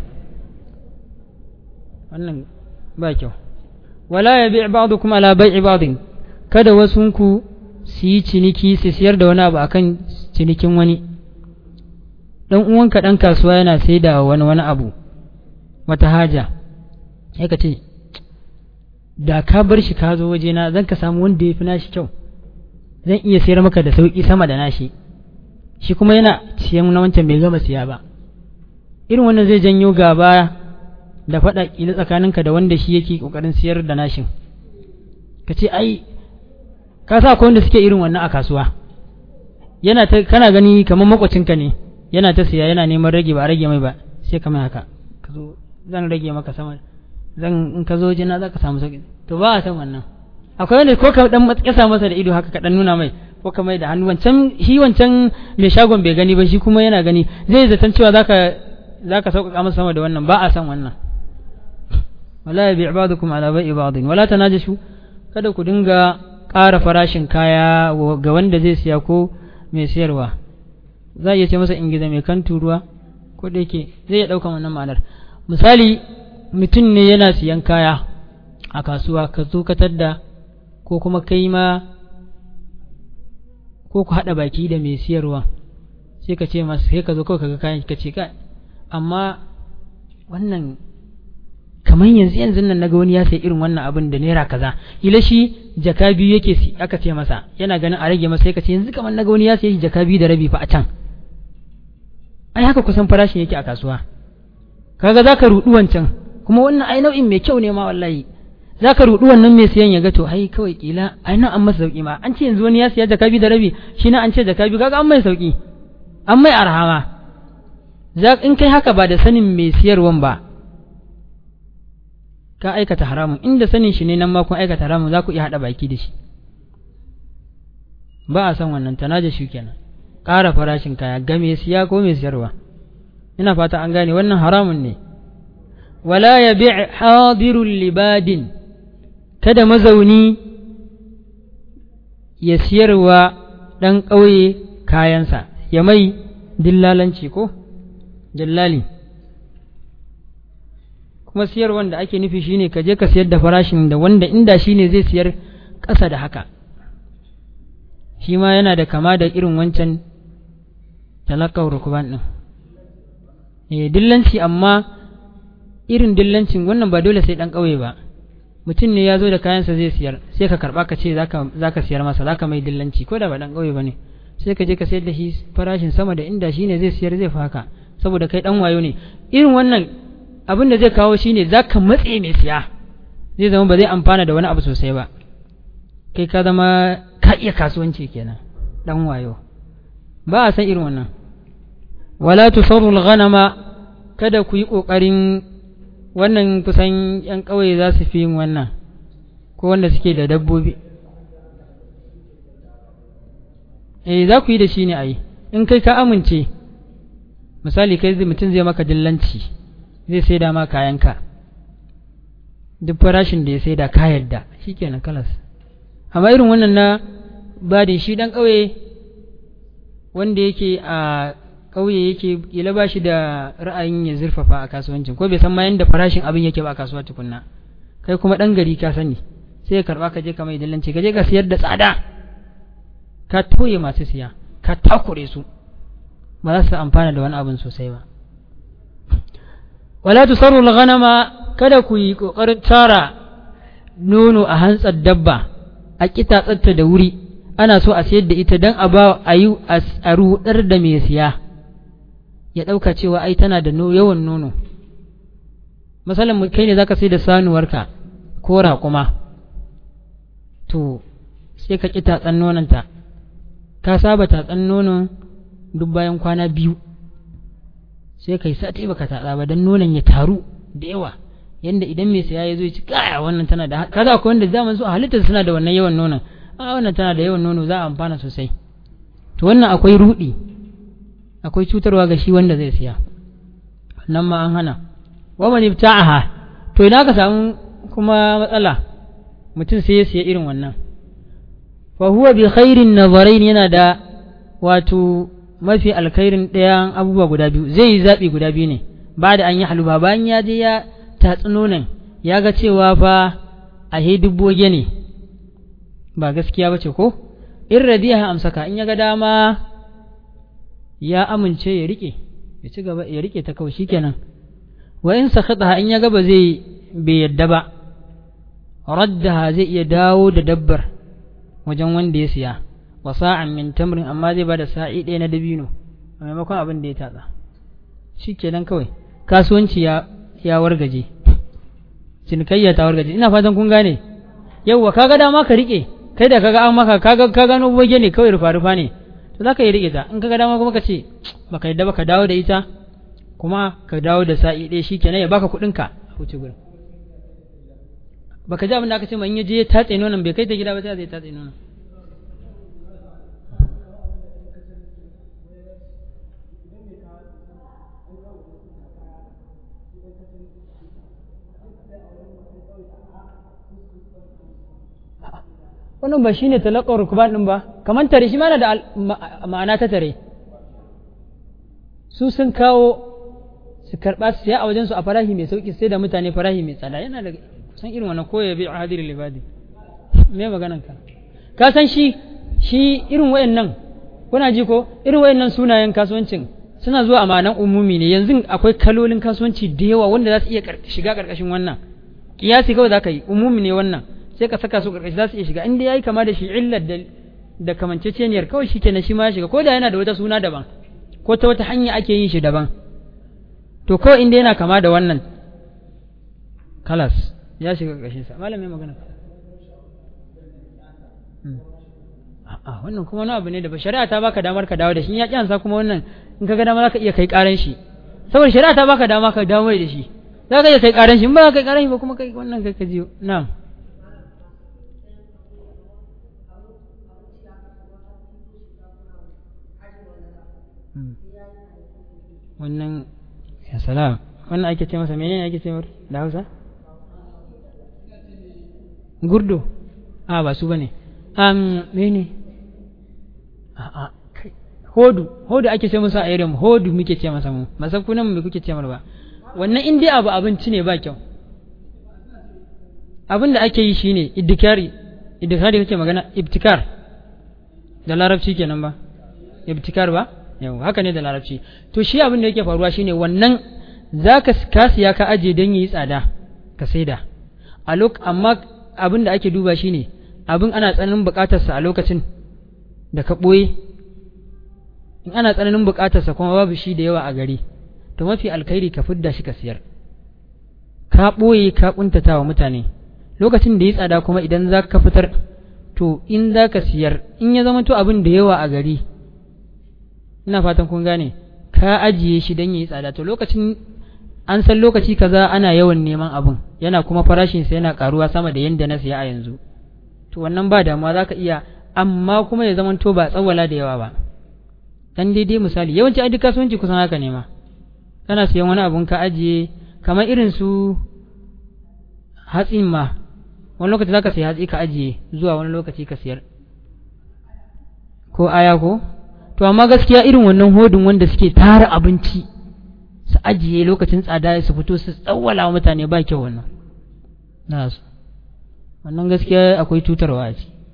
wannan ba kyau wala ya bi ba'dukum ala bai'i ba'din kada wasunku su yi ciniki su siyar da wani abu akan cinikin wani dan uwanka dan kasuwa yana sai da wani wani abu wata haja sai ka ce da ka bar shi ka zo wajena zan ka samu wanda ya fi nashi kyau zan iya sayar maka da sauki sama da nashi shi kuma yana siyan na wancan bai gama siya ba irin wannan zai janyo gaba da faɗa ƙila tsakaninka da wanda shi yake ƙoƙarin siyar da nashin ka ce ai ka sa akwai wanda suke irin wannan a kasuwa yana ta kana gani kamar makwacinka ne yana ta siya yana neman rage ba a rage mai ba sai ka mai haka ka zo zan rage maka sama zan in ka zo jina za ka samu sauki to ba a san wannan akwai wanda ko ka dan matsasa masa da ido haka ka dan nuna mai ko ka mai da hannu wancan shi wancan mai shagon bai gani ba shi kuma yana gani zai zaton cewa zaka zaka sauƙaƙa masa sama da wannan ba a san wannan wala yabi ibadukum ala bai'i ba'din wala tanajashu kada ku dinga ƙara farashin kaya ga wanda zai siya ko mai siyarwa za a iya ce masa ingiza mai kan turuwa ko da yake zai iya ɗaukan wannan ma'anar misali mutum ne yana siyan kaya a kasuwa ka zo ka tadda ko kuma kai ma ko ku haɗa baki da mai siyarwa sai ka ce masa sai ka zo kawai ka ga kayan ka ce ka amma wannan kamar yanzu yanzu nan naga wani ya sayi irin wannan abin da naira kaza ila shi jaka biyu yake si aka ce masa yana ganin a rage masa sai ka ce yanzu kamar naga wani ya sayi jaka biyu da rabi fa a can ai haka kusan farashin yake a kasuwa kaga zaka rudu wancan kuma wannan ai nau'in mai kyau ne ma wallahi zaka rudu wannan mai siyan ya ga to ai kawai kila ai nan an masa sauki ma an ce yanzu wani ya siya jaka biyu da rabi shi na an ce jaka biyu kaga an mai sauki an mai arhama in kai haka ba da sanin mai siyarwan ba ka aikata haramun inda sanin shi ne nan ma kun aikata haramun za ku iya haɗa baki da shi ba a san wannan tanaja shi kenan ƙara farashin kaya ga mai siya ko mai siyarwa ina fata an gane wannan haramun ne wala ya bi hadirul libadin kada mazauni ya siyarwa ɗan ƙauye kayansa ya mai dillalanci ko dillali kuma siyar wanda ake nufi shine ka je ka siyar da farashin da wanda inda shine zai siyar ƙasa da haka shi ma yana da kama da irin wancan talakar rukuban ɗin eh dillanci amma irin dillancin wannan ba dole sai ɗan ƙauye ba mutum ne ya zo da kayansa zai siyar sai ka karɓa ka ce za ka siyar masa za ka mai dillanci ko da ba ɗan ƙauye ba ne sai ka je ka sayar da shi farashin sama da inda shine zai siyar zai faka saboda kai ɗan wayo ne irin wannan abin da zai kawo shine za ka matse mai siya zai zama ba zai amfana da wani abu sosai ba kai ka zama ka iya kasuwanci kenan dan wayo ba a san irin wannan wala tusarru ghanama kada ku yi kokarin wannan kusan yan kauye za su fi yin wannan ko wanda suke da dabbobi eh za ku yi da shi ne a yi in kai ka amince misali kai mutum zai maka dillanci zai sai da ma kayanka duk farashin da ya sai da ka yadda shi kenan kalas amma irin wannan na badin shi dan ƙauye wanda yake a ƙauye yake kila ba shi da ra'ayin ya zurfafa a kasuwancin ko bai san ma yanda farashin abin yake ba a kasuwa tukunna kai kuma dan gari ka sani sai ka karba ka je ka mai dillanci ka je ka siyar da tsada ka toye masu siya ka takure su ba za su amfana da wani abin sosai ba wala tusarru al-ghanama kada ku yi kokarin tara nono a hantsar dabba a kitatsatta da wuri ana so a sayar da ita dan a ba a yi a rudar da mai siya ya dauka cewa ai tana da yawan nono misalin kai ne zaka sai da sanuwarka ko raƙuma to sai ka ƙi tatsan nononta ka saba tatsan nonon duk bayan kwana biyu sai kai sati baka tatsa ba dan nonon ya taru da yawa yanda idan mai saya ya zo ya ci kaya wannan tana da kaza akwai wanda zaman su a halittar suna da wannan yawan nonon a wannan tana da yawan nono za a amfana sosai to wannan akwai rudi akwai cutarwa ga shi wanda zai siya nan ma an hana wa man ibta'aha to idan ka samu kuma matsala mutum sai ya siya irin wannan fa huwa bi khairin nazarain yana da wato mafi alkhairin ɗayan abubuwa guda biyu zai yi zaɓi guda biyu ne ba da an yi haluba bayan ya je ya tatsi nonon ya ga cewa fa a he dubboge ne ba gaskiya ba ce ko in radiya amsaka in ya ga dama ya amince ya rike ya ci gaba ya rike ta kawai shikenan wa in sakhataha in ya ga ba zai bai yadda ba raddaha zai iya dawo da dabbar wajen wanda ya siya wa sa'an min tamrin amma zai bada sa'i ɗaya na dabino a maimakon abin da ya tatsa shikenan kawai kasuwanci ya ya wargaje cinikayya ta wargaje ina fatan kun gane yauwa kaga dama ka rike kai da kaga an maka kaga ka gano boge ne kawai rufa rufa ne to zaka yi rike ta in kaga dama kuma ka ce baka yadda baka dawo da ita kuma ka dawo da sa'i ɗaya shikenan ya baka kuɗin ka a wuce gurin baka ji abin da aka ce ma in ya je ya tatse nonon bai kai ta gida ba sai zai tatse nonon wannan ba shine talaqqar rukban din ba kaman tare shi mana da ma'ana ta tare su sun kawo su karba su ya a wajen su a farahi mai sauki sai da mutane farahi mai tsada yana da san irin wannan ko ya bi hadir libadi me maganan ka ka san shi shi irin wayannan kuna ji ko irin wayannan sunayen kasuwancin suna zuwa a ma'anan umumi ne yanzu akwai kalolin kasuwanci da yawa wanda za su iya shiga karkashin wannan kiyasi kawai za ka yi umumi ne wannan sai ka saka su karkashi za su iya shiga inda yayi kama da shi illar da da kamanceceniyar kawai shi kenan shi ma ya shiga ko da yana da wata suna daban ko ta wata hanya ake yin shi daban to kawai inda yana kama da wannan kalas ya shiga karkashin sa malamin magana a wannan kuma wani abu ne da ba shari'a ta baka damar ka dawo da shi ya kyansa kuma wannan in ka ga dama zaka iya kai karan shi saboda shari'a ta baka dama ka dawo da shi zaka iya kai karan shi in ba ka kai karan shi ba kuma kai wannan kai ka jiyo na'am wannan ya salam wannan ake ce masa menene ake ce mar da Hausa gurdo a ba su bane um mene a a hodu hodu ake ce masa a irin hodu muke ce masa mu masakunan mu kuke ce mar ba wannan in dai abu abinci ne ba kyau abin da ake yi shine iddikari iddikari kake magana ibtikar da larabci kenan ba ibtikar ba yau haka ne da larabci to shi abin da yake faruwa shine wannan zaka ka siya ka aje don yi tsada ka saida a lok amma abin da ake duba shine abin ana tsananin bukatar sa a lokacin da ka boye in ana tsananin bukatar sa kuma babu shi da yawa a gari to mafi alkhairi ka fidda shi ka siyar ka boye ka kuntata wa mutane lokacin da yi tsada kuma idan za ka fitar to in za ka siyar in ya zama to abin da yawa a gari ina fatan kun gane ka ajiye shi don yi tsada to lokacin an san lokaci kaza ana yawan neman abun yana kuma farashin sa yana karuwa sama da yanda na siya a yanzu to wannan ba damuwa zaka iya amma kuma ya zamanto ba tsawala da yawa ba dan daidai misali yawanci a duk kasuwanci kusan haka ne ma kana siyan wani abun ka ajiye kamar irin su hatsin ma wani lokaci zaka siya hatsi ka ajiye zuwa wani lokaci ka siyar ko aya ko to amma gaskiya irin wannan hodin wanda suke tara abinci su ajiye lokacin tsada su fito su tsawwala mutane ba kyau wannan nasu wannan gaskiya akwai cutarwa a ciki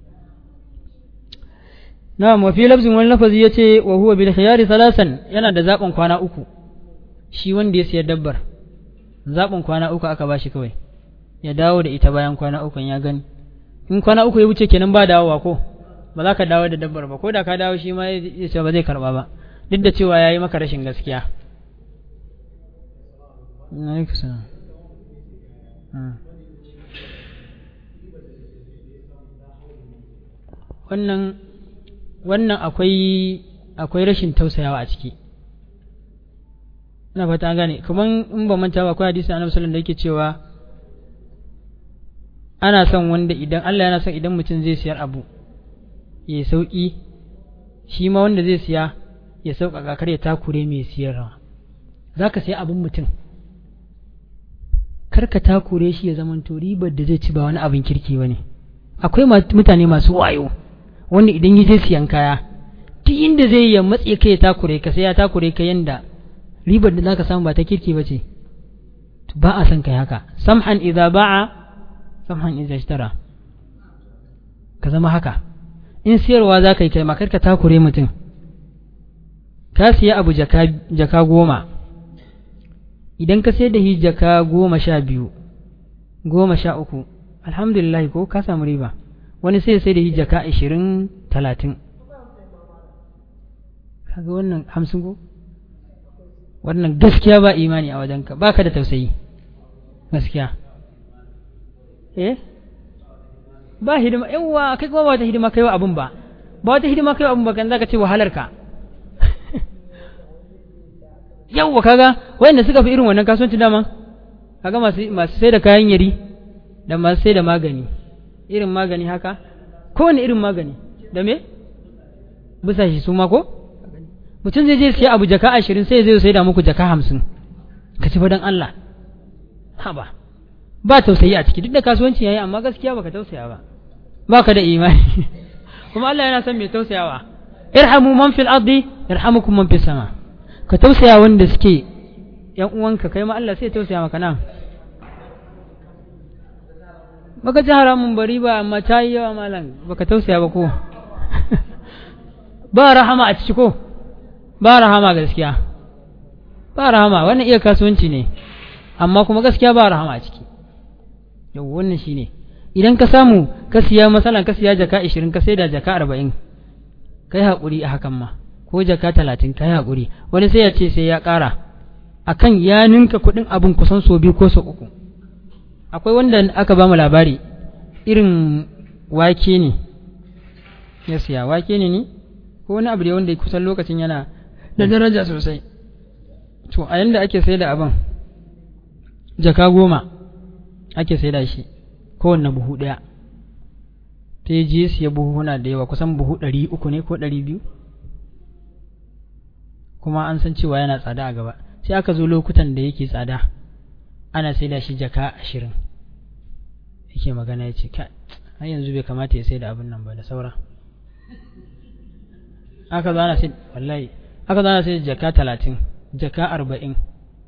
na'am wa fi lafzin wani lafazi yace wa huwa bil khiyari salasan yana da zaben kwana uku shi wanda ya siya dabbar zaben kwana uku aka bashi kawai ya dawo da ita bayan kwana uku ya gani in kwana uku ya wuce kenan ba dawowa ko ba za ka dawo da dabbar ba ko da ka dawo shi ma ya ce ba zai karba ba duk da cewa ya yi maka rashin gaskiya wannan wannan akwai akwai rashin tausayawa a ciki ina fata gane kaman in ba manta ba akwai hadisi annabi sallallahu alaihi da yake cewa ana son wanda idan Allah yana son idan mutum zai siyar abu ya sauƙi shi ma wanda zai siya ya sauƙaƙa kar ya takure mai siyarwa za ka siya abin mutum kar ka takure shi ya zamanto ribar da zai ci ba wani abin kirki ba ne akwai mutane masu wayo wanda idan yi zai siyan kaya duk inda zai ya matse ka ya takure ka sai ya takure ka yanda ribar da zaka samu ba ta kirki ba ce ba a son kai haka samhan idza ba'a samhan idza ishtara ka zama haka in siyarwa za ka yi kai makar ka takure mutum ka siya abu jaka, jaka goma idan ka sai da shi jaka goma sha biyu goma sha uku alhamdulillah ko ka samu riba wani sai sai da shi jaka ashirin talatin kaga wannan hamsin ko wannan gaskiya ba imani a wajenka ba ka da tausayi gaskiya eh ba hidima yawa kai kuma ba wata hidima kai wa abun ba ba wata hidima kai wa abun ba kan zaka ce wahalar ka yawa kaga wanda suka fi irin wannan kasuwanci dama kaga masu masu sai da kayan yari da masu sai da magani irin magani haka kowane irin magani da me bisa shi su ma ko mutum zai je siya abu jaka ashirin sai zai sai da muku jaka hamsin ka ci don Allah ha ba ba tausayi a ciki duk da kasuwanci yayi amma gaskiya baka tausaya ba baka da imani kuma Allah yana son mai tausayawa irhamu man fil ardi yarhamukum man fis sama ka tausaya wanda suke yan uwanka kai ma Allah sai tausaya maka nan baka ji haramun bari ba amma ta yi yawa malam baka tausaya ba ko ba rahama a ciki ko ba rahama gaskiya ba rahama wannan iya kasuwanci ne amma kuma gaskiya ba rahama a ciki yau wannan shine idan ka samu ka siya masalan ka siya jaka 20 ka sai da jaka 40 kai haƙuri a hakan ma ko jaka 30 kai haƙuri wani sai ya ce sai ya ƙara akan ya ninka kuɗin abin kusan so biyu ko so uku akwai wanda aka ba mu labari irin wake ne ya siya wake ne ne ko wani abu da wanda kusan lokacin yana da daraja sosai to a yanda ake sai da abin jaka goma ake sai da shi kowanne buhu ɗaya ta yi je siya buhuna da yawa kusan buhu ɗari uku ne ko ɗari biyu kuma an san cewa yana tsada a gaba sai aka zo lokutan da yake tsada ana sai da shi jaka ashirin yake magana ya ce har yanzu bai kamata ya sai da abin nan ba da saura aka zo ana sai wallahi aka zo ana sai jaka talatin jaka arba'in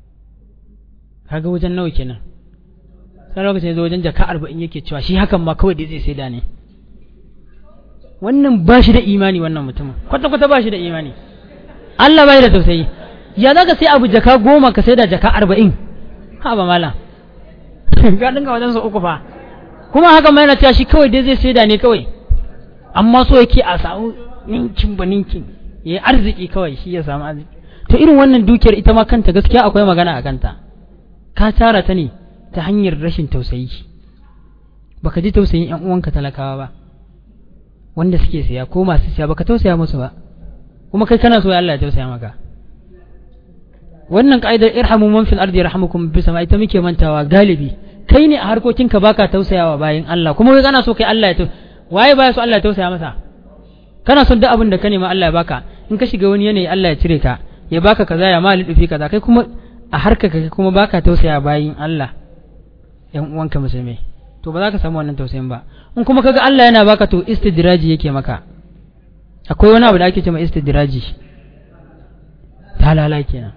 kaga wajen nawa kenan sai lokacin zo wajen jaka arba'in yake cewa shi hakan ma kawai da zai sai da ne wannan ba shi da imani wannan mutumin kwata-kwata ba shi da imani Allah bai da tausayi ya za ka sai abu jaka goma ka sai da jaka arba'in ha ba mala ga dinga wajen su uku fa kuma haka mai na cewa shi kawai dai zai sai da ne kawai amma so yake a samu ninkin ba ninkin ya yi arziki kawai shi ya samu arziki to irin wannan dukiyar ita ma kanta gaskiya akwai magana a kanta ka tara ta ne ta hanyar rashin tausayi baka ji tausayin yan uwanka talakawa ba wanda suke siya ko masu siya baka tausaya musu ba kuma kai kana so Allah ya tausaya maka wannan ka'idar irhamu man fil ardi yarhamukum bis sama ita muke mantawa galibi kai ne a harkokinka baka tausayawa bayan Allah kuma kai kana so kai Allah ya waye baya so Allah ya tausaya masa kana son duk abin da ka nema Allah ya baka in ka shiga wani yanayi Allah ya cire ka ya baka kaza ya mali dufi kaza kai kuma a harka kai kuma baka tausaya bayin Allah yan uwanka musulmai to ba za ka samu wannan tausayin ba in kuma kaga Allah yana baka to istidraji yake maka akwai wani abu da ake cewa istidraji talala kenan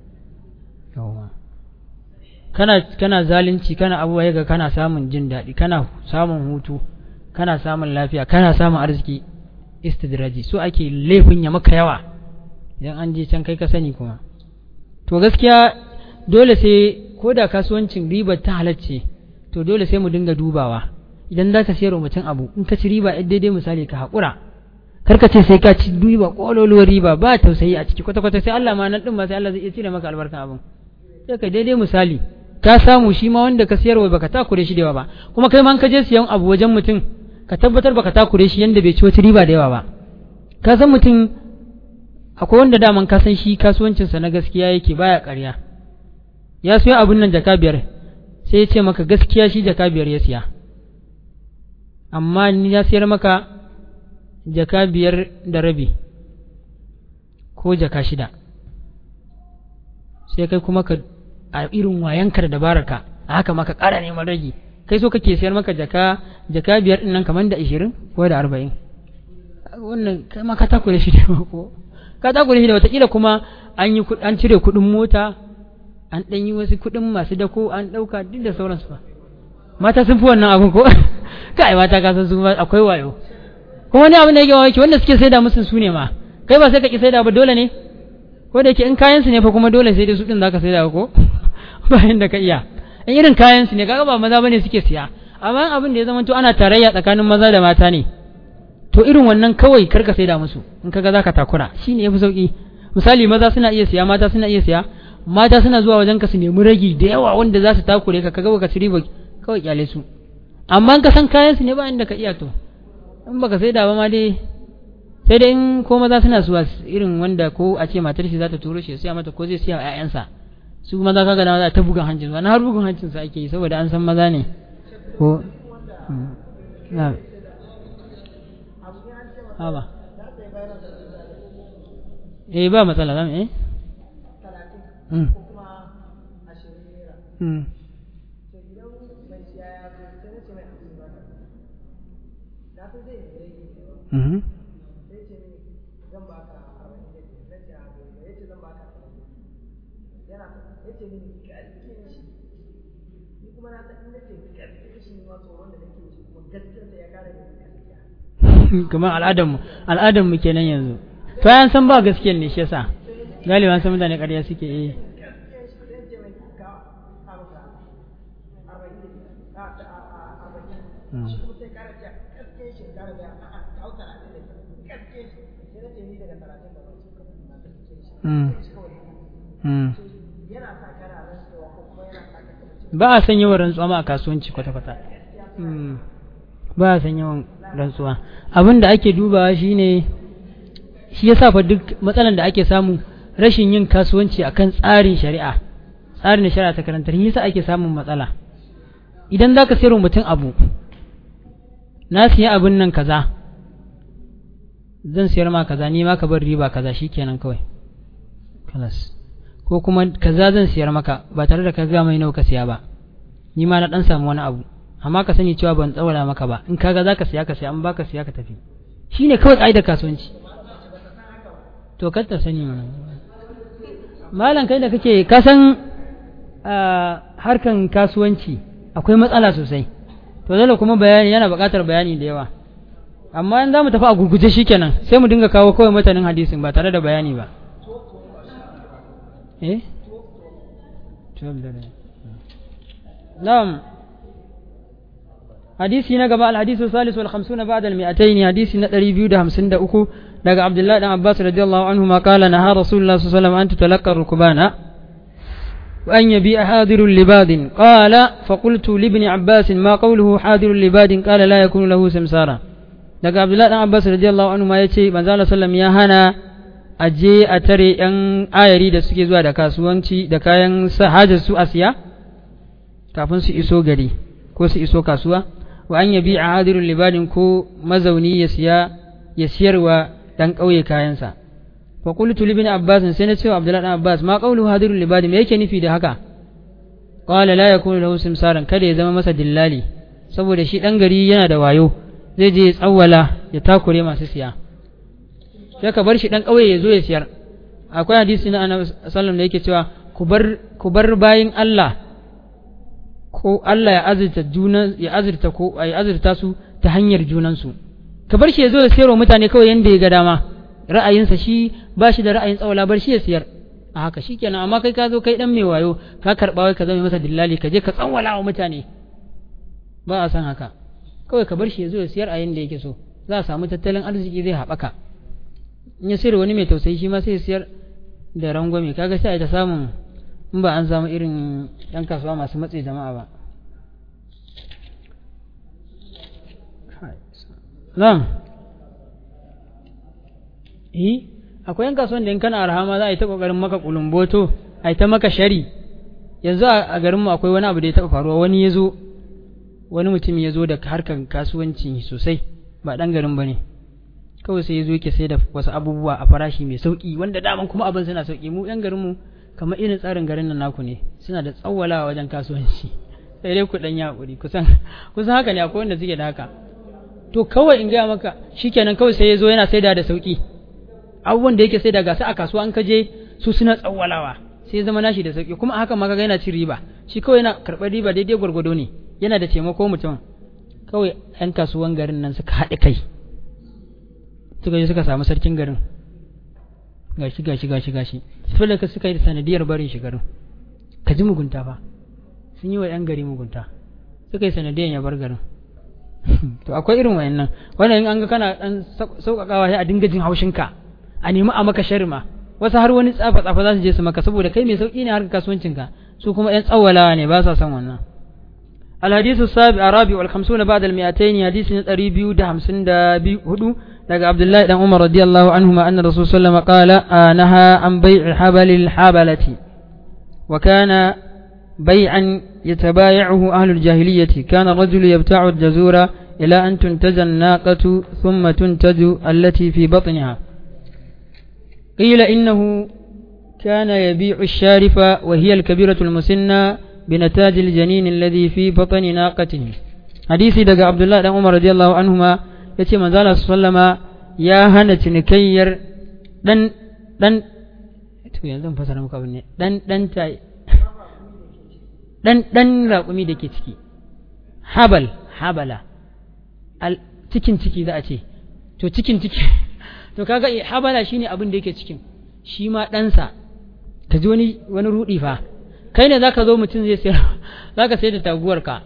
yawa kana kana zalunci kana abubuwa ga kana samun jin daɗi kana samun hutu kana samun lafiya kana samun arziki istidraji so ake laifin ya maka yawa idan an je can kai ka sani kuma to gaskiya dole sai ko da kasuwancin ribar ta halacce to dole sai mu dinga dubawa idan za ka sayar wa mutum abu in ka ci riba yan daidai misali ka haƙura kar ka ce sai ka ci riba ƙololuwar riba ba tausayi a ciki kwata-kwata sai Allah ma nan ɗin ma sai Allah zai iya cire maka albarkan abin sai ka daidai misali ka samu shi ma wanda ka sayarwa baka takure shi da yawa ba kuma kai ma ka je siyan abu wajen mutum ka tabbatar baka takure shi yanda bai ci wata riba da yawa ba ka san mutum akwai wanda daman ka san shi kasuwancinsa na gaskiya yake baya ƙarya ya siyo abin nan jaka biyar sai ya ce maka gaskiya shi jaka biyar ya siya amma ni ya siyar maka jaka biyar da rabi ko jaka shida sai kai kuma ka a irin wayanka da dabararka a haka maka ƙara neman ragi kai so kake siyar maka jaka jaka biyar ɗin nan kamar da ashirin ko da arba'in wannan kai ma ka takure shi da ko ka takure shi da watakila kuma an yi an cire kuɗin mota an ɗan yi wasu kuɗin masu dako an ɗauka duk da sauransu ba mata sun fi wannan abin ko kai mata ka san su akwai wayo kuma wani abin da yake waki wanda suke saida musu su ne ma kai ba sai ka ki saida ba dole ne ko da yake in kayan su ne fa kuma dole sai dai su din zaka saida ko bayan da ka iya in irin kayan su ne kaga ba maza bane suke siya amma abin da ya zama to ana tarayya tsakanin maza da mata ne to irin wannan kawai karka saida musu in kaga zaka takura shine yafi sauki misali maza suna iya siya mata suna iya siya mata suna zuwa wajen ka su nemi ragi da yawa wanda za su takure ka kaga baka ci riba kawai kyale su amma ka san kayan su ne ba inda ka iya to in baka sai da ba ma dai sai dai in ko maza suna suwa irin wanda ko a ce matar shi za ta turo shi ya siya mata ko zai siya wa ƴaƴansa su maza kaga na za ta bugan hancin su na har bugan hancin su ake yi saboda an san maza ne ko na haba eh ba matsala zamu eh mm mm Mhm. kamar al'adarmu al'adarmu kenan yanzu to yan san ba gaskiyar ne shi yasa galiban san mutane ƙarya suke yi ba a san yawan rantsuwa ma a kasuwanci kwata-kwata ba a san yawan rantsuwa abin da ake dubawa shine shi yasa fa duk matsalan da ake samu rashin yin kasuwanci akan tsarin shari'a tsarin da shari'a ta karantar yasa ake samun matsala idan zaka sayar mutum abu na siya abin nan kaza zan siyar ma kaza ni ma ka bar riba kaza shikenan kawai kalas ko kuma kaza zan siyar maka ba tare da ka ga mai nawa ka siya ba ni ma na dan samu wani abu amma ka sani cewa ban tsawala maka ba in kaga zaka siya ka siya an baka siya ka tafi shine kawai kaidar kasuwanci to kar ta sani mana malam kai da kake ka san harkan kasuwanci akwai matsala sosai to dole kuma bayani yana buƙatar bayani da yawa amma in za mu tafi a gurguje shikenan sai mu dinga kawo kawai matanin hadisin ba tare da bayani ba eh na'am hadisi na gaba alhadisu salisu wal khamsuna ba'da al mi'atayn hadisi na 253 daga abdullahi dan abbas radiyallahu anhu ma qala naha rasulullah sallallahu alaihi wasallam an tutalaqqa rukbana وأن يبيع حاضر لباد قال فقلت لابن عباس ما قوله حاضر لباد قال لا يكون له سمسارا daga abdullahi dan abbas radiyallahu anhu ma yace manzo Allah sallam ya hana aje a tare yan ayari da suke zuwa da kasuwanci da kayan hajar su asiya kafin su iso gari ko su iso kasuwa wa an yabi a hadirul libadin ko mazauni ya siya ya siyarwa dan kauye kayansa fa qultu li ibn abbas sai na ce wa abdullahi dan abbas ma qawlu hadirul libadin me yake nufi da haka qala la yakunu lahu simsaran kada ya zama masa dillali saboda shi dan gari yana da wayo zai je ya tsawwala ya takure masu siya sai ka bar shi dan kauye ya zo ya siyar akwai hadisi na annabi sallallahu da yake cewa ku bar ku bar bayin Allah ko Allah ya azurta junan ya azurta ko ya azurta su ta hanyar junansu ka bar shi ya zo ya siyarwa mutane kawai yanda ya ga dama ra'ayinsa shi ba shi da ra'ayin tsawala bar shi ya siyar a haka shikenan amma kai ka zo kai dan mai wayo ka karba wai ka zama masa dillali ka je ka tsawala wa mutane ba a san haka kawai ka bar shi ya zo ya siyar a yanda yake so za a samu tattalin arziki zai haɓaka in ya sayar wani mai tausayi shi ma sai ya siyar da rangwame kaga sai a ta samun in ba an samu irin yan kasuwa masu matse jama'a ba nan eh akwai yan kasuwan da in kana arha ma za a yi ta kokarin maka kulumboto a yi ta maka shari yanzu a garinmu akwai wani abu da ya taɓa faruwa wani ya zo wani mutum ya zo da harkar kasuwanci sosai ba ɗan garin ba ne kawai sai ya zo yake sai da wasu abubuwa a farashi mai sauƙi wanda daman kuma abin suna sauƙi mu ɗan garinmu kamar irin tsarin garin nan naku ne suna da tsawwalawa wajen kasuwanci sai dai ku ɗan yaƙuri kusan kusan haka ne akwai wanda suke da haka to kawai in gaya maka shikenan kawai sai ya zo yana saida da sauƙi abubuwan da yake saida ga su a kasuwa an kaje su suna tsawwalawa sai zama nashi da sauƙi kuma haka ma kaga yana cin riba shi kawai yana karɓar riba daidai gwargwado ne yana da taimako mutum kawai 'yan kasuwan garin nan suka haɗe kai suka je suka samu sarkin garin gashi gashi gashi gashi dole ka suka yi sanadiyar barin shi garin ka ji mugunta fa sun yi wa 'yan gari mugunta suka yi sanadiyar ya bar garin to akwai irin wayannan wannan in an ga kana dan sauƙaƙawa sai a dinga jin haushinka a nemi a maka sharma wasu har wani tsafa tsafa za su je su maka saboda kai mai sauƙi ne harkar kasuwancinka su kuma 'yan tsawalawa ne ba sa son wannan الحديث السابع الرابع والخمسون بعد المئتين حديث الريبيو ده همسن ده هدو لقى عبد الله بن عمر رضي الله عنهما أن الرسول صلى الله عليه وسلم قال آه نهى عن بيع حبل الحبلة وكان بيعا يتبايعه أهل الجاهلية كان الرجل يبتاع الجزور إلى أن تنتج الناقة ثم تنتج التي في بطنها قيل إنه كان يبيع الشارف وهي الكبيرة المسنة بنتاج الجنين الذي في بطن ناقته حديثي دقى عبد الله بن عمر رضي الله عنهما يتي من ذلك صلى الله يا هنة نكير دن دن to yanzu fasara muka abin ne dan dan ta dan dan raƙumi da ke ciki habal habala al cikin ciki za a ce to cikin ciki to kaga habala shine abin da yake cikin shi ma ɗansa ka ji wani wani rudi fa kai ne zaka zo mutum zai sayar zaka sayar da taguwarka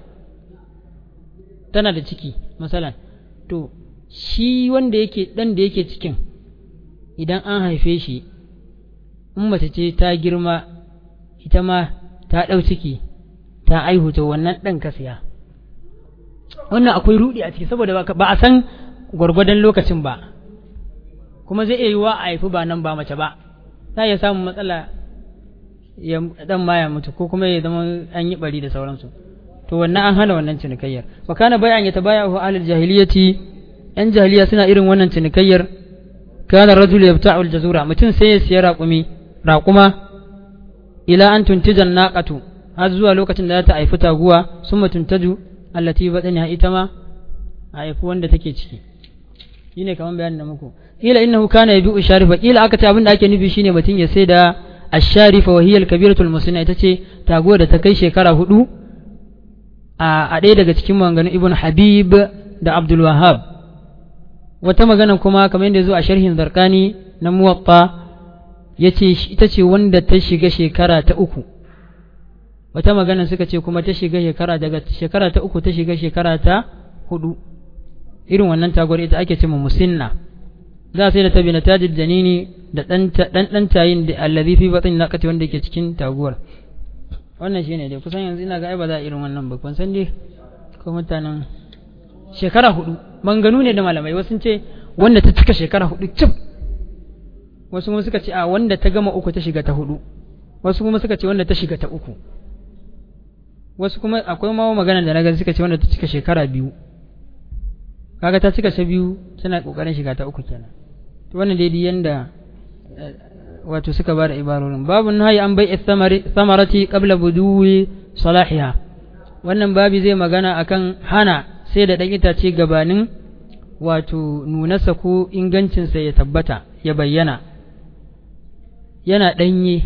tana da ciki masalan to shi wanda yake dan da yake cikin idan an haife shi in mace ce ta girma ita ma ta ɗau ciki ta aihu to wannan ɗan ka siya wannan akwai rudi a ciki saboda ba a san gwargwadon lokacin ba kuma zai iya yi wa a haifi ba nan ba mace ba za iya samun matsala ya dan ma ya mutu ko kuma ya zama an yi bari da sauransu to wannan an hana wannan cinikayyar wa kana bai'an ya tabaya hu ahlul jahiliyyati yan jahiliya suna irin wannan cinikayyar kana rajul yabta'u al-jazura mutum sai ya siya raƙumi raƙuma ila an tuntijan naqatu har zuwa lokacin da za ta haifi taguwa summa tuntaju allati bataniha ita ma a haifi wanda take ciki shine kaman bayanin da muku kila innahu kana yabi'u sharifa kila aka ce abin da ake nufi shine mutum ya sai da asharifa wa hiya al-kabiratul musnina ita ce taguwa da ta kai shekara hudu a ɗaya daga cikin maganganun ibn habib da abdul wahab wata magana kuma kamar yadda zo a sharhin zarkani na muwatta ya ce ita ce wanda ta shiga shekara ta uku wata magana suka ce kuma ta shiga shekara daga shekara ta uku ta shiga shekara ta hudu irin wannan taguwar ita ake cewa musinna za a sai da tabi na tajid janini da dan dan tayin da allazi fi batin naqati wanda yake cikin taguwar wannan shine dai kusan yanzu ina ga ai ba za a irin wannan ba kun san dai ko mutanen shekara hudu manganu ne da malamai wasu ce wanda ta cika shekara hudu cif wasu kuma suka ce a wanda ta gama uku ta shiga ta hudu wasu kuma suka ce wanda ta shiga ta uku wasu kuma akwai ma magana da na gani suka ce wanda ta cika shekara biyu kaga ta cika ta biyu tana kokarin shiga ta uku kenan to wannan dai yanda wato suka bada ibarorin babu nahi an bai samarati qabla buduwi salahiha wannan babi zai magana akan hana sai da dan itace gabanin wato nunarsa ko ingancinsa ya tabbata ya bayyana yana ɗanye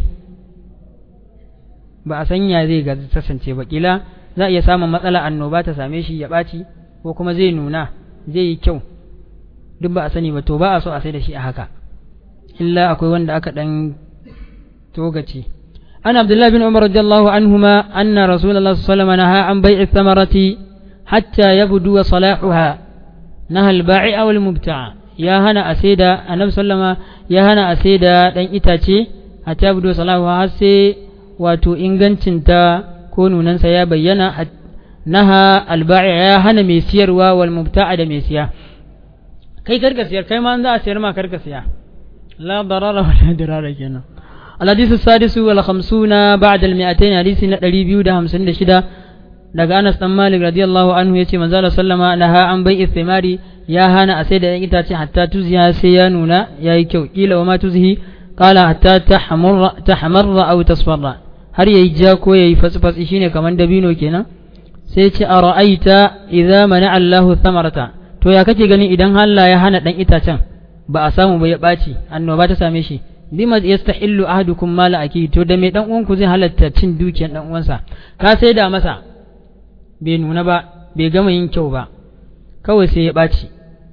ba a sanya zai ga kasance ba kila za a iya samun matsala annoba ta same shi ya ɓaci ko kuma zai nuna zai yi kyau duk ba a sani ba to ba a so a sai da shi a haka illa akwai wanda aka ɗan togace an abdullahi bin umar radiyallahu anhuma anna rasulullah sallallahu alaihi wasallam naha an bai'i thamarati hatta yabdu wa salahuha naha al-ba'i aw al-mubta'a ya hana a saida annabi sallama ya hana a saida dan itace hatta yabdu wa salahuha har sai wato ingancinta ko nunansa ya bayyana naha al-ba'i ya hana mai siyarwa wal mubta'a da mai siya kai karka siyar kai ma za a siyar ma karka siya لا ضرر ولا ضرار كنا الحديث السادس والخمسون بعد المئتين حديث ندري بيو ده همسن شدا daga Anas dan Malik radiyallahu anhu yace manzo Allah sallama naha an bai istimari ya hana a sai da itace hatta tuziya sai ya nuna yayi kyau kila wa ma tuzhi qala hatta tahmarra tahmarra aw tasfarra har yayi ja ko yayi fasfasi shine kaman dabino kenan sai ce ara'aita idza mana Allahu thamarata to ya kake gani idan Allah ya hana dan itacen ba a samu ba ya ɓaci annoba ta same shi bima yastahillu ahadukum mala aki to da mai dan uwanku zai halatta cin dukiyar dan uwansa ka sai da masa bai nuna ba bai gama yin kyau ba kawai sai ya ɓaci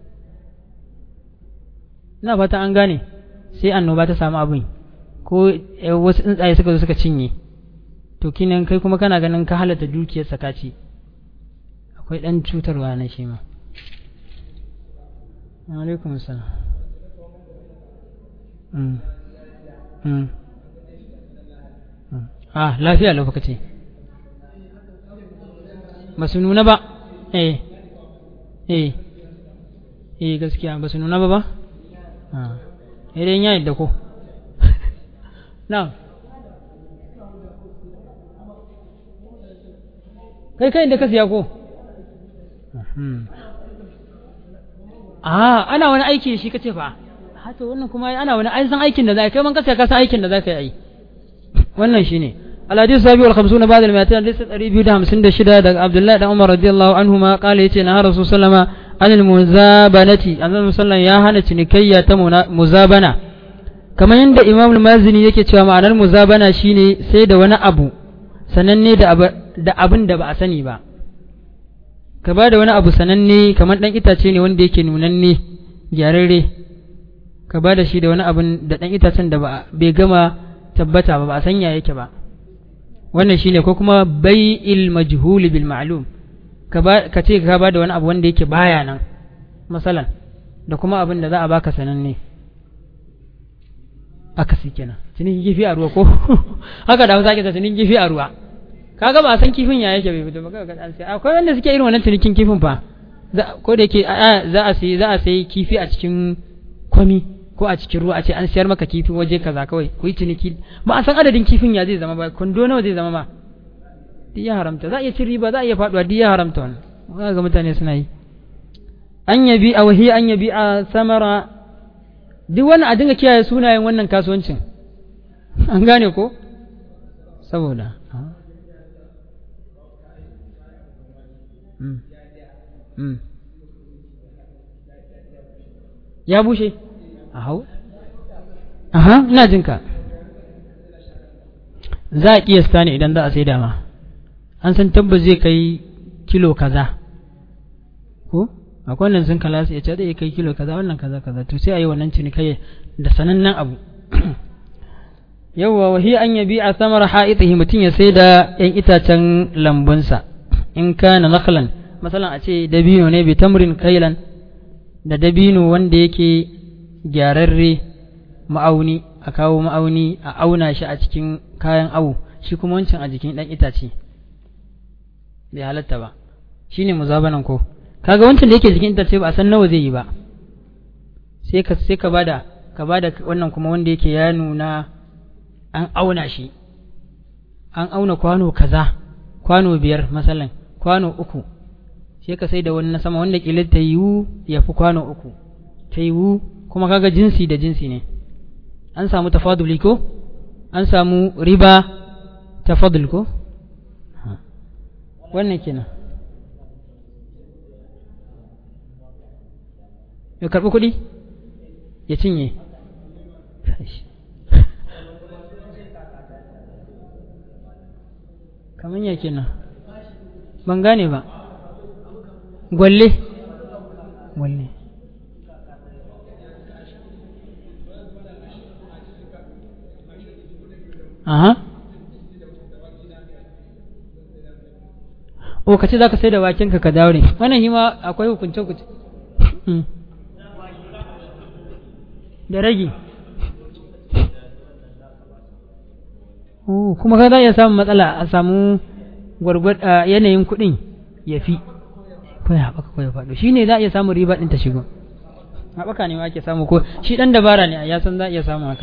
ina fata an gane sai annoba ta samu abin ko wasu tsuntsaye suka zo suka cinye to kinan kai kuma kana ganin ka halatta dukiyar sakaci akwai dan cutarwa na shi ma alaikum salam ah lafiya lokaci ba su nuna ba eh eh eh gaskiya ba su nuna ba ba idan ya yadda ko na kai kai da ka siya ko a ana wani aiki shi kace fa hata wannan kuma ana wani ai san aikin da za kai man ka siya ka san aikin da za ka yi wannan shine الحديث السابع والخمسون بعد المئتين حديث الريبي ده همسن ده شدة عبد الله بن عمر رضي الله عنهما قال يتي نهى رسول صلى الله عليه وسلم عن المزابنة أن الرسول صلى الله عليه وسلم يا هنا تنكية مزابنة كما عند إمام المازني yake cewa ma'anar muzabana shine sai da wani abu sananne da da abin da ba a sani ba ka ba da wani abu sananne kamar dan itace ne wanda yake nunanne gyararre ka ba da shi da wani abin da dan itacen da ba bai gama tabbata ba ba a sanya yake ba wannan shine ko kuma bai'il majhul bil ma'lum ka ba ka ce ka ba da wani abu wanda yake baya nan masalan da kuma abin da za a baka sananne aka si kenan cinin kifi a ruwa ko haka da hausa ke ta cinin kifi a ruwa kaga ba san kifin ya yake bai fito ba kaga an sai akwai wanda suke irin wannan cinikin kifin fa ko da yake za a sai za a sai kifi a cikin kwami ko a cikin ruwa a ce an siyar maka kifi waje kaza kawai ku yi ciniki ba a san adadin kifin ya zai zama ba kwando nawa zai zama ba duk ya haramta za a iya cin riba za a iya faduwa duk ya haramta wannan ga mutane suna yi an yabi a wahi an yabi a samara duk wannan a dinga kiyaye sunayen wannan kasuwancin an gane ko saboda ya bushe a hau aha ina jin ka za a kiyasta ne idan za a sai dama an san tabbas zai kai kilo kaza ko akwai wannan sun kala su ya ce zai kai kilo kaza wannan kaza kaza to sai a yi wannan cinikai da sanannen abu yawwa wahi an yabi a samar ha'itihi mutum ya sai da yan itacen lambunsa in kana nakhlan masalan a ce dabino ne bi tamrin kailan da dabino wanda yake gyararre ma'auni a kawo ma'auni a auna shi a cikin kayan awu shi kuma wancan a jikin ɗan itace bai halatta ba shi ne muzabanan ko kaga wancan da yake jikin itace ba a san nawa zai yi ba sai ka sai ka bada ka bada wannan kuma wanda yake ya nuna an auna shi an auna kwano kaza kwano biyar masalan kwano uku sai ka sai da wani na sama wanda kila ta yiwu ya fi kwano uku ta yiwu kuma kaga jinsi da jinsi ne an samu tafaduli ko an samu riba tafadul ko wannan kenan ya karɓi kuɗi ya cinye kamar ya kenan ban gane ba gwalle gwalle aha o ka ce za ka sai da wakenka ka daure wannan shi ma akwai hukunce hukunce da ragi kuma ka za iya samun matsala a samu gwargwad yanayin kuɗin ya fi ko ya haɓaka ko ya faɗo shi ne za a iya samun riba ɗin ta shigo haɓaka ne ma ake samu ko shi ɗan dabara ne a ya san za a iya samun haka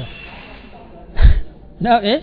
na eh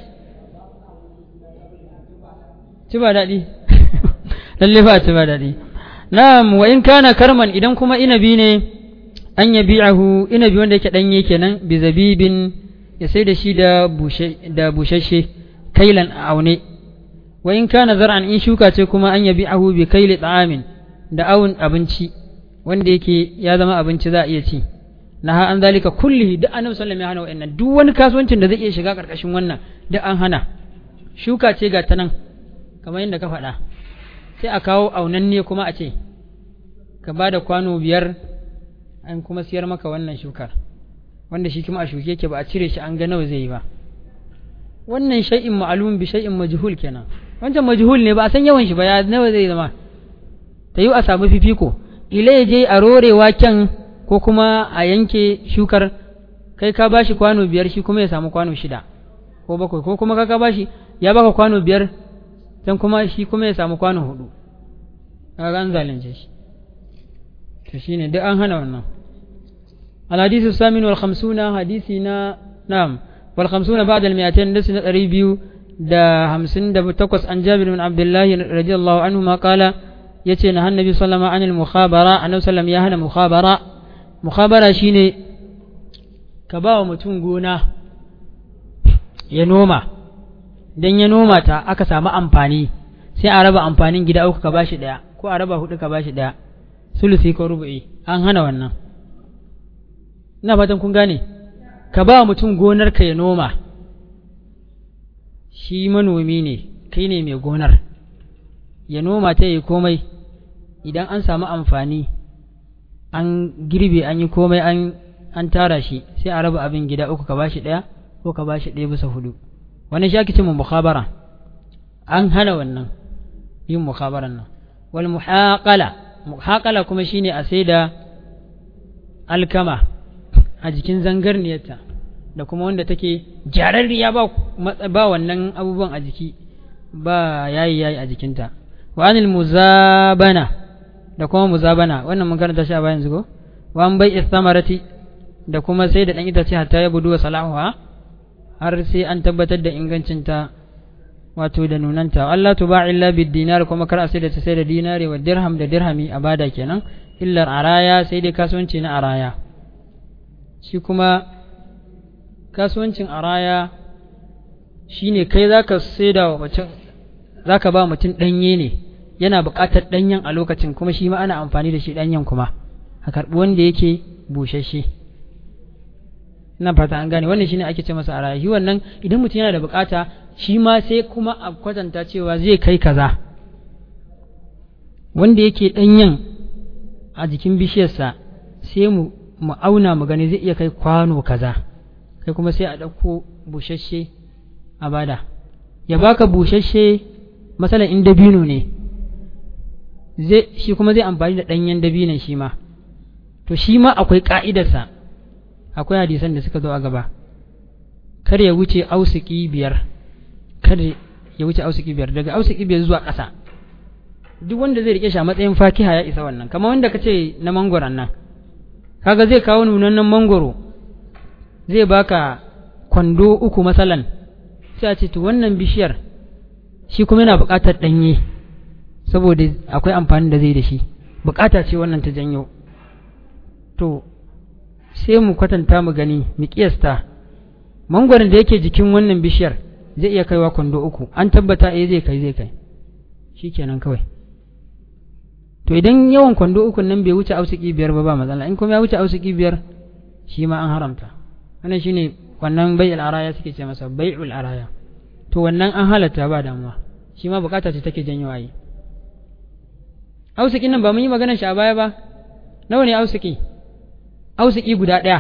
ci ba daɗi lalle ba ci ba daɗi na'am wa in kana karman idan kuma inabi ne an yabi'ahu inabi wanda yake ɗanye kenan bi zabibin ya sai da shi da bushe da bushashe kailan a aune wa in kana zar'an in shuka ce kuma an yabi'ahu bi kaili ta'amin da awun abinci wanda yake ya zama abinci za a iya ci na an zalika kullihi duk annabi sallallahu alaihi wasallam ya hana wa'annan duk wani kasuwancin da zai iya shiga karkashin wannan duk an hana shuka ce ga ta nan kamar yadda ka faɗa sai a kawo aunanne kuma a ce ka ba da kwano biyar an kuma siyar maka wannan shukar wanda shi kuma a shuke yake ba a cire shi an ga nawa zai yi ba wannan shay'in ma'lum bi shay'in majhul kenan wancan majhul ne ba a san yawan shi ba ya nawa zai zama ta yi a samu fifiko ila ya je a rore waken ko kuma a yanke shukar kai ka bashi kwano biyar shi kuma ya samu kwano shida ko bakwai ko kuma ka bashi ya baka kwano biyar dan kuma shi kuma ya samu kwano hudu kaga an zalunce shi to shine duk an hana wannan الحديث الثامن والخمسون حديثنا نعم والخمسون بعد المئتين لسنة ريبيو دا همسن دا بتقص عن جابر بن عبد الله رضي الله عنهما قال يتي نهى النبي صلى الله عليه وسلم عن المخابرة أنه سلم يهنا مخابرة مخابرة شيني كباو متون gona ya noma dan ya noma ta aka samu amfani sai a raba amfanin gida uku ka bashi daya ko a raba hudu ka bashi daya sulusi ko rubu'i an hana wannan ina fatan kun gane ka ba mutum gonar ka ya noma shi manomi ne kai ne mai gonar ya noma ta yi komai idan an samu amfani an girbe an yi komai an an tara shi sai a raba abin gida uku ka bashi ɗaya ko ka bashi ɗaya bisa hudu wani shi ake ce mukhabara an hana wannan yin mukhabaran nan wal muhaqala muhaqala kuma shine a sai da alkama a jikin zangarniyarta da kuma wanda take jararriya ba ba wannan abubuwan a jiki ba yayi yayi a jikinta wa anil muzabana da kuma muzabana wannan mun karanta shi a bayan zugo wa an bai istamarati da kuma sai da dan itace hatta ya budu wa salahuha har sai an tabbatar da ingancinta wato da nunanta Allah tuba illa bid dinar kuma kar a sai da ta sai da dinari wa dirham da dirhami a bada kenan illar araya sai dai kasuwanci na araya shi kuma kasuwancin araya shine kai zaka saida wa mutum zaka ba mutum danye ne yana buƙatar danyen a lokacin kuma shi ma ana amfani da shi danyen kuma a karɓi wanda yake bushashe ina fata an gane wannan shine ake ce masa araya shi wannan idan mutum yana da buƙata shi ma sai kuma a kwatanta cewa zai kai kaza wanda yake danyen a jikin bishiyarsa sai mu mu auna mu gani zai iya kai kwano kaza kai kuma sai a ɗauko bushashe a bada ya baka bushashe masalan in dabino ne zai shi kuma zai amfani da ɗanyen dabinon shi ma to shi ma akwai ƙa'idarsa akwai hadisan da suka zo a gaba kar ya wuce ausiki biyar kar ya wuce ausiki biyar daga ausiki biyar zuwa ƙasa duk wanda zai rike shi a matsayin fakiha ya isa wannan kamar wanda ka ce na mangoron nan kaga zai kawo nunannen mangoro zai baka kwando uku masalan sai a ce to wannan bishiyar shi kuma yana buƙatar ɗanye saboda akwai amfani da zai da shi buƙata ce wannan ta janyo to sai mu kwatanta mu gani mu kiyasta mangwaron da yake jikin wannan bishiyar zai iya kaiwa kwando uku an tabbata eh zai kai zai kai shikenan kawai to idan yawan kwando uku nan bai wuce ausiki biyar ba ba matsala in kuma ya wuce ausiki biyar shi ma an haramta wannan shine wannan bai'ul araya suke ce masa bai'ul araya to wannan an halatta ba damuwa shi ma bukata ce take janyo ayi ausiki nan ba mun yi maganar shi a baya ba nawa ne ausiki ausiki guda ɗaya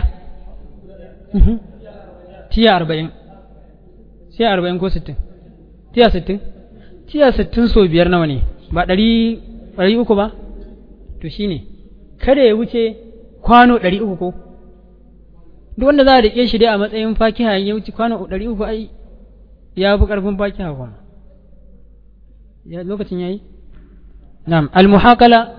tiya arba'in tiya arba'in ko sittin tiya sittin tiya sittin so biyar nawa ne ba ɗari ɗari uku ba to shi ne kada ya wuce kwano ɗari uku ko duk wanda za a riƙe shi dai a matsayin fakiha ya wuce kwano ɗari uku ai ya fi ƙarfin fakiha kuma ya lokacin ya yi na'am al-muhaqala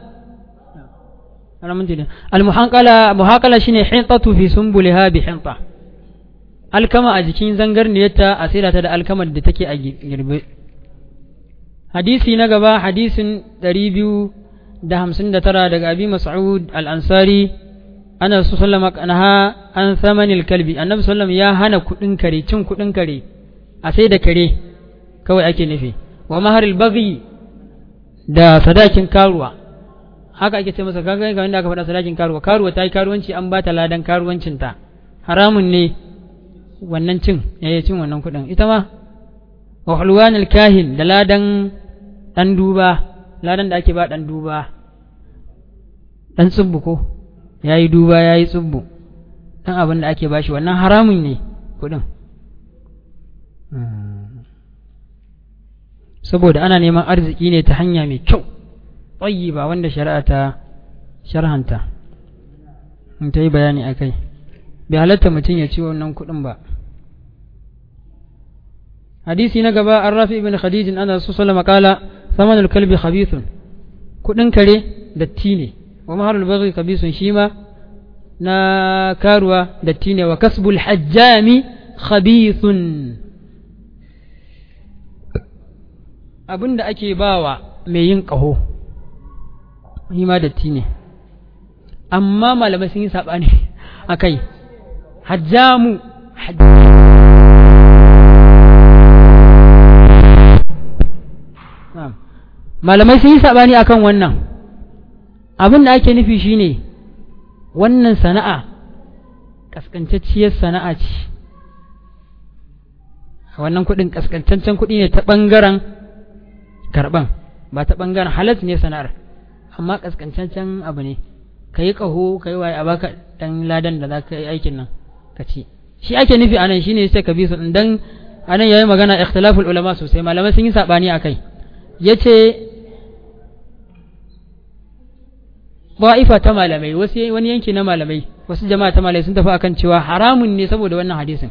al-muhaqala muhaqala shine hintatu fi sumbuliha bi hinta alkama a jikin zangarniyarta a saida ta da alkamar da take a girbe hadisi na gaba hadisin 259 daga abi mas'ud al-ansari ana su sallama naha an samanil kalbi annabi sallam ya hana kudin kare cin kudin kare a sai da kare kawai ake nufi wa maharil baghi da sadakin karuwa haka ake ce masa kaga ga wanda aka faɗa sadakin karuwa karuwa ta yi karuwanci an ba ta ladan karuwancinta haramun ne wannan cin yayi cin wannan kuɗin ita ma wa hulwanil kahin da ladan dan duba ladan da ake ba dan duba dan tsubbu ko yayi duba yayi tsubbu dan abin da ake bashi wannan haramun ne kuɗin saboda ana neman arziki ne ta hanya mai kyau tsayi ba wanda shari'a ta sharhanta in ta yi bayani a kai bai halatta mutum ya ci wannan kuɗin ba hadisi na gaba an rafi ibn khadijin ana su sallama kala saman kalbi khabithun kudin kare datti ne wa mahalul baghi kabisun shi ma na karuwa datti ne wa kasbul hajjami khabithun abinda ake bawa mai yin ƙaho shi ma datti ne amma malamai sun yi saɓani a kai hajjamu malamai sun yi saɓani akan wannan abin da ake nufi shine wannan sana'a ƙasƙantacciyar sana'a ce wannan kuɗin ƙasƙantaccen kuɗi ne ta ɓangaren karɓan ba ta ɓangaren halas ne sana'ar amma ƙasƙantaccen abu ne ka yi ƙaho ka yi waye a baka ɗan ladan da za ka yi aikin nan ka ci shi ake nufi anan shine sai ka bi su dan anan yayi magana ikhtilaful ulama sosai malamai sun yi sabani akai yace ba'ifa ta malamai wasu wani yanki na malamai wasu jama'a ta malamai sun tafi akan cewa haramun ne saboda wannan hadisin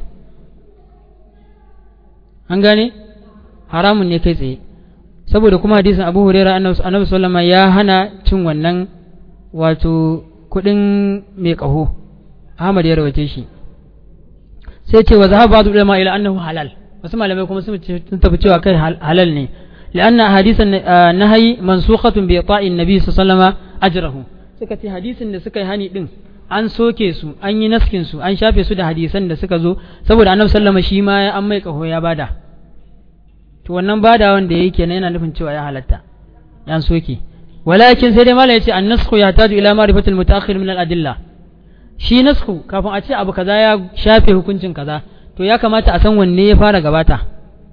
an gane haramun ne kai tsaye saboda kuma hadisin Abu Hurairah annabi sallama ya hana cin wannan wato kudin mai kaho Ahmad ya rawace shi sai ce wa zahaba ba'd ulama ila annahu halal wasu malamai kuma sun tafi cewa kai halal ne لأن حديث النهي منسوخة بإعطاء النبي صلى الله عليه وسلم أجره suka ce hadisin da suka yi hani din an soke su an yi naskin su an shafe su da hadisan da suka zo saboda annabi sallama shi ma ya an mai kaho ya bada to wannan bada wanda yake kenan yana nufin cewa ya halatta an soke walakin sai dai malai yace an nasku ya taju ila ma'rifatil mutaakhir min al adilla shi nasku kafin a ce abu kaza ya shafe hukuncin kaza to ya kamata a san wanne ya fara gabata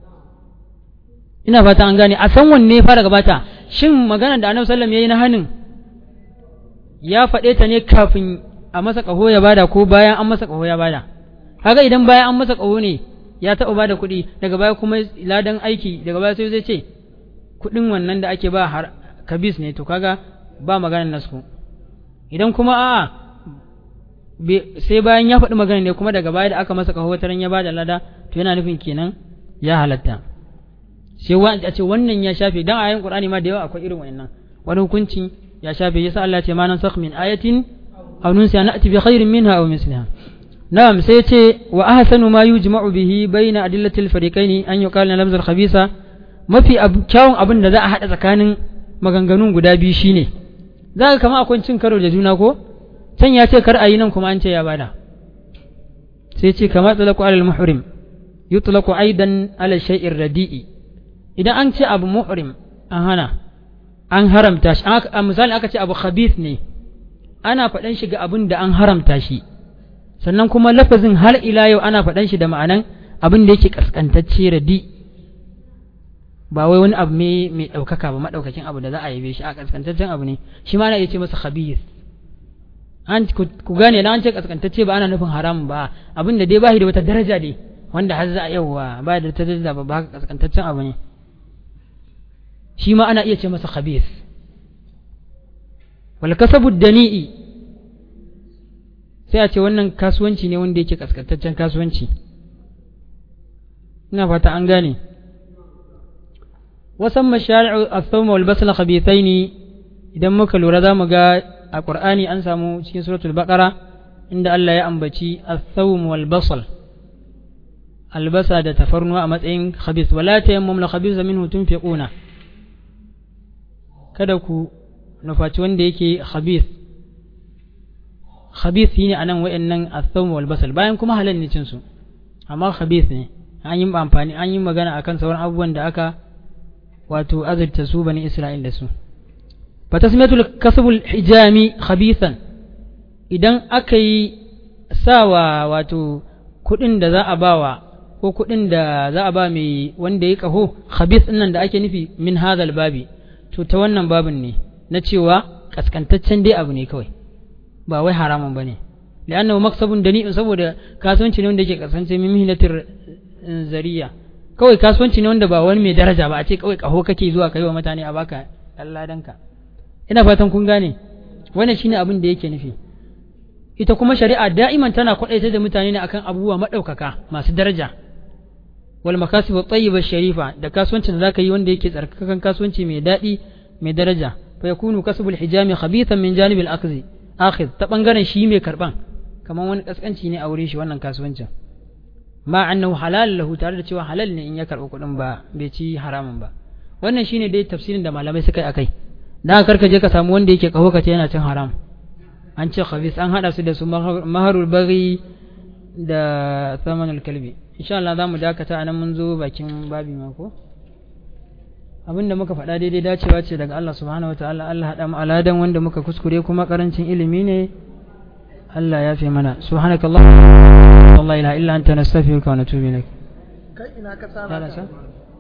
ina fata an gane a san wanne ya fara gabata shin maganar da annabi sallam yayi na hanin ya faɗe ta ne kafin a masa ƙaho ya bada ko bayan an masa ƙaho ya bada kaga idan bayan an masa ƙaho ne ya taɓa bada kuɗi daga baya kuma ladan aiki daga baya sai zai ce kuɗin wannan da ake ba har kabis ne to kaga ba maganar nasku idan kuma a'a sai bayan ya faɗi magana ne kuma daga baya da aka masa ƙaho wata ya bada lada to yana nufin kenan ya halatta sai a ce wannan ya shafe dan ayoyin qur'ani ma da yawa akwai irin wannan wani hukunci ya shafe yasa Allah ce ma nan sakh min ayatin aw nunsiha na'ti bi khairin minha aw misliha na'am sai ce wa ahsanu ma yujma'u bihi baina adillatil fariqaini an yuqala lamz al khabisa mafi kyawun abin da za a hada tsakanin maganganun guda biyu shine za ka kama akwai cin karo da juna ko can ya ce kar a yi nan kuma an ce ya bada sai ce kama tsalaku alal muhrim yutlaqu aidan ala shay'ir radi'i idan an ce abu muhrim an hana an haramta shi a misali aka ce abu khabith ne ana faɗan shi ga abin da an haramta shi sannan kuma lafazin har ila yau ana faɗan shi da ma'anan abin da yake kaskantacce radi ba wai wani abu mai ɗaukaka ba maɗaukakin abu da za a yabe shi a kaskantaccen abu ne shi ma ana iya ce masa khabith an ku gane na an ce kaskantacce ba ana nufin haram ba abin da dai ba shi da wata daraja dai wanda har za a yauwa ba da ta daraja ba ba kaskantaccen abu ne shi ma ana iya ce masa khabith wal kasabu dani'i sai a ce wannan kasuwanci ne wanda yake kaskantaccen kasuwanci ina fata an gane wasan mashari'u as-sawm wal basl khabithaini idan muka lura za mu ga a qur'ani an samu cikin suratul baqara inda Allah ya ambaci as-sawm wal basl albasa da tafarnuwa a matsayin khabith wala tayammum la khabitha minhu tunfiquna kada ku nufaci wanda yake khabith khabith ne anan wayannan as-sawm wal basal bayan kuma halal ne cin su amma khabith ne an yi amfani an yi magana akan sauran abubuwan da aka wato azurta su bani Isra'il da su fa tasmiyatul kasbul hijami khabithan idan aka yi sawa wato kudin da za a bawa ko kudin da za a ba mai wanda ya kaho khabith nan da ake nufi min hadal babi to ta wannan babin ne na cewa kaskantaccen dai abu ne kawai ba wai haramun bane li'annahu maksabun dani'un saboda kasuwanci ne wanda yake kasance min mihnatir zariya kawai kasuwanci ne wanda ba wani mai daraja ba a ce kawai kaho kake zuwa kai wa mutane a baka danka ina fatan kun gane wannan shine abin da yake nufi ita kuma shari'a da'iman tana kwadaita da mutane ne akan abubuwa madaukaka masu daraja wal makasib at-tayyiba sharifa da kasuwancin da zaka yi wanda yake tsarkakan kasuwanci mai daɗi mai daraja fa yakunu kasbul hijami khabithan min janibil akhdhi akhidh ta bangaren shi mai karban kamar wani kaskanci ne a wurin shi wannan kasuwancin ma annahu halal lahu tare da cewa halal ne in ya karɓi kuɗin ba bai ci haramun ba wannan shine dai tafsirin da malamai suka yi akai dan karka je ka samu wanda yake kaho ka ce yana cin haram an ce khabis an hada su da su maharul baghi da samanul kalbi insha Allah za mu dakata anan mun zo bakin babi mako abinda muka faɗa daidai dacewa ce daga Allah subhanahu wataala Allah haɗa mu aladan wanda muka kuskure kuma karancin ilimi ne Allah ya fi mana subhanakallah la ilaha illa anta nastaghfiruka wa natubu ilaik kai ina ka ya tsara rasa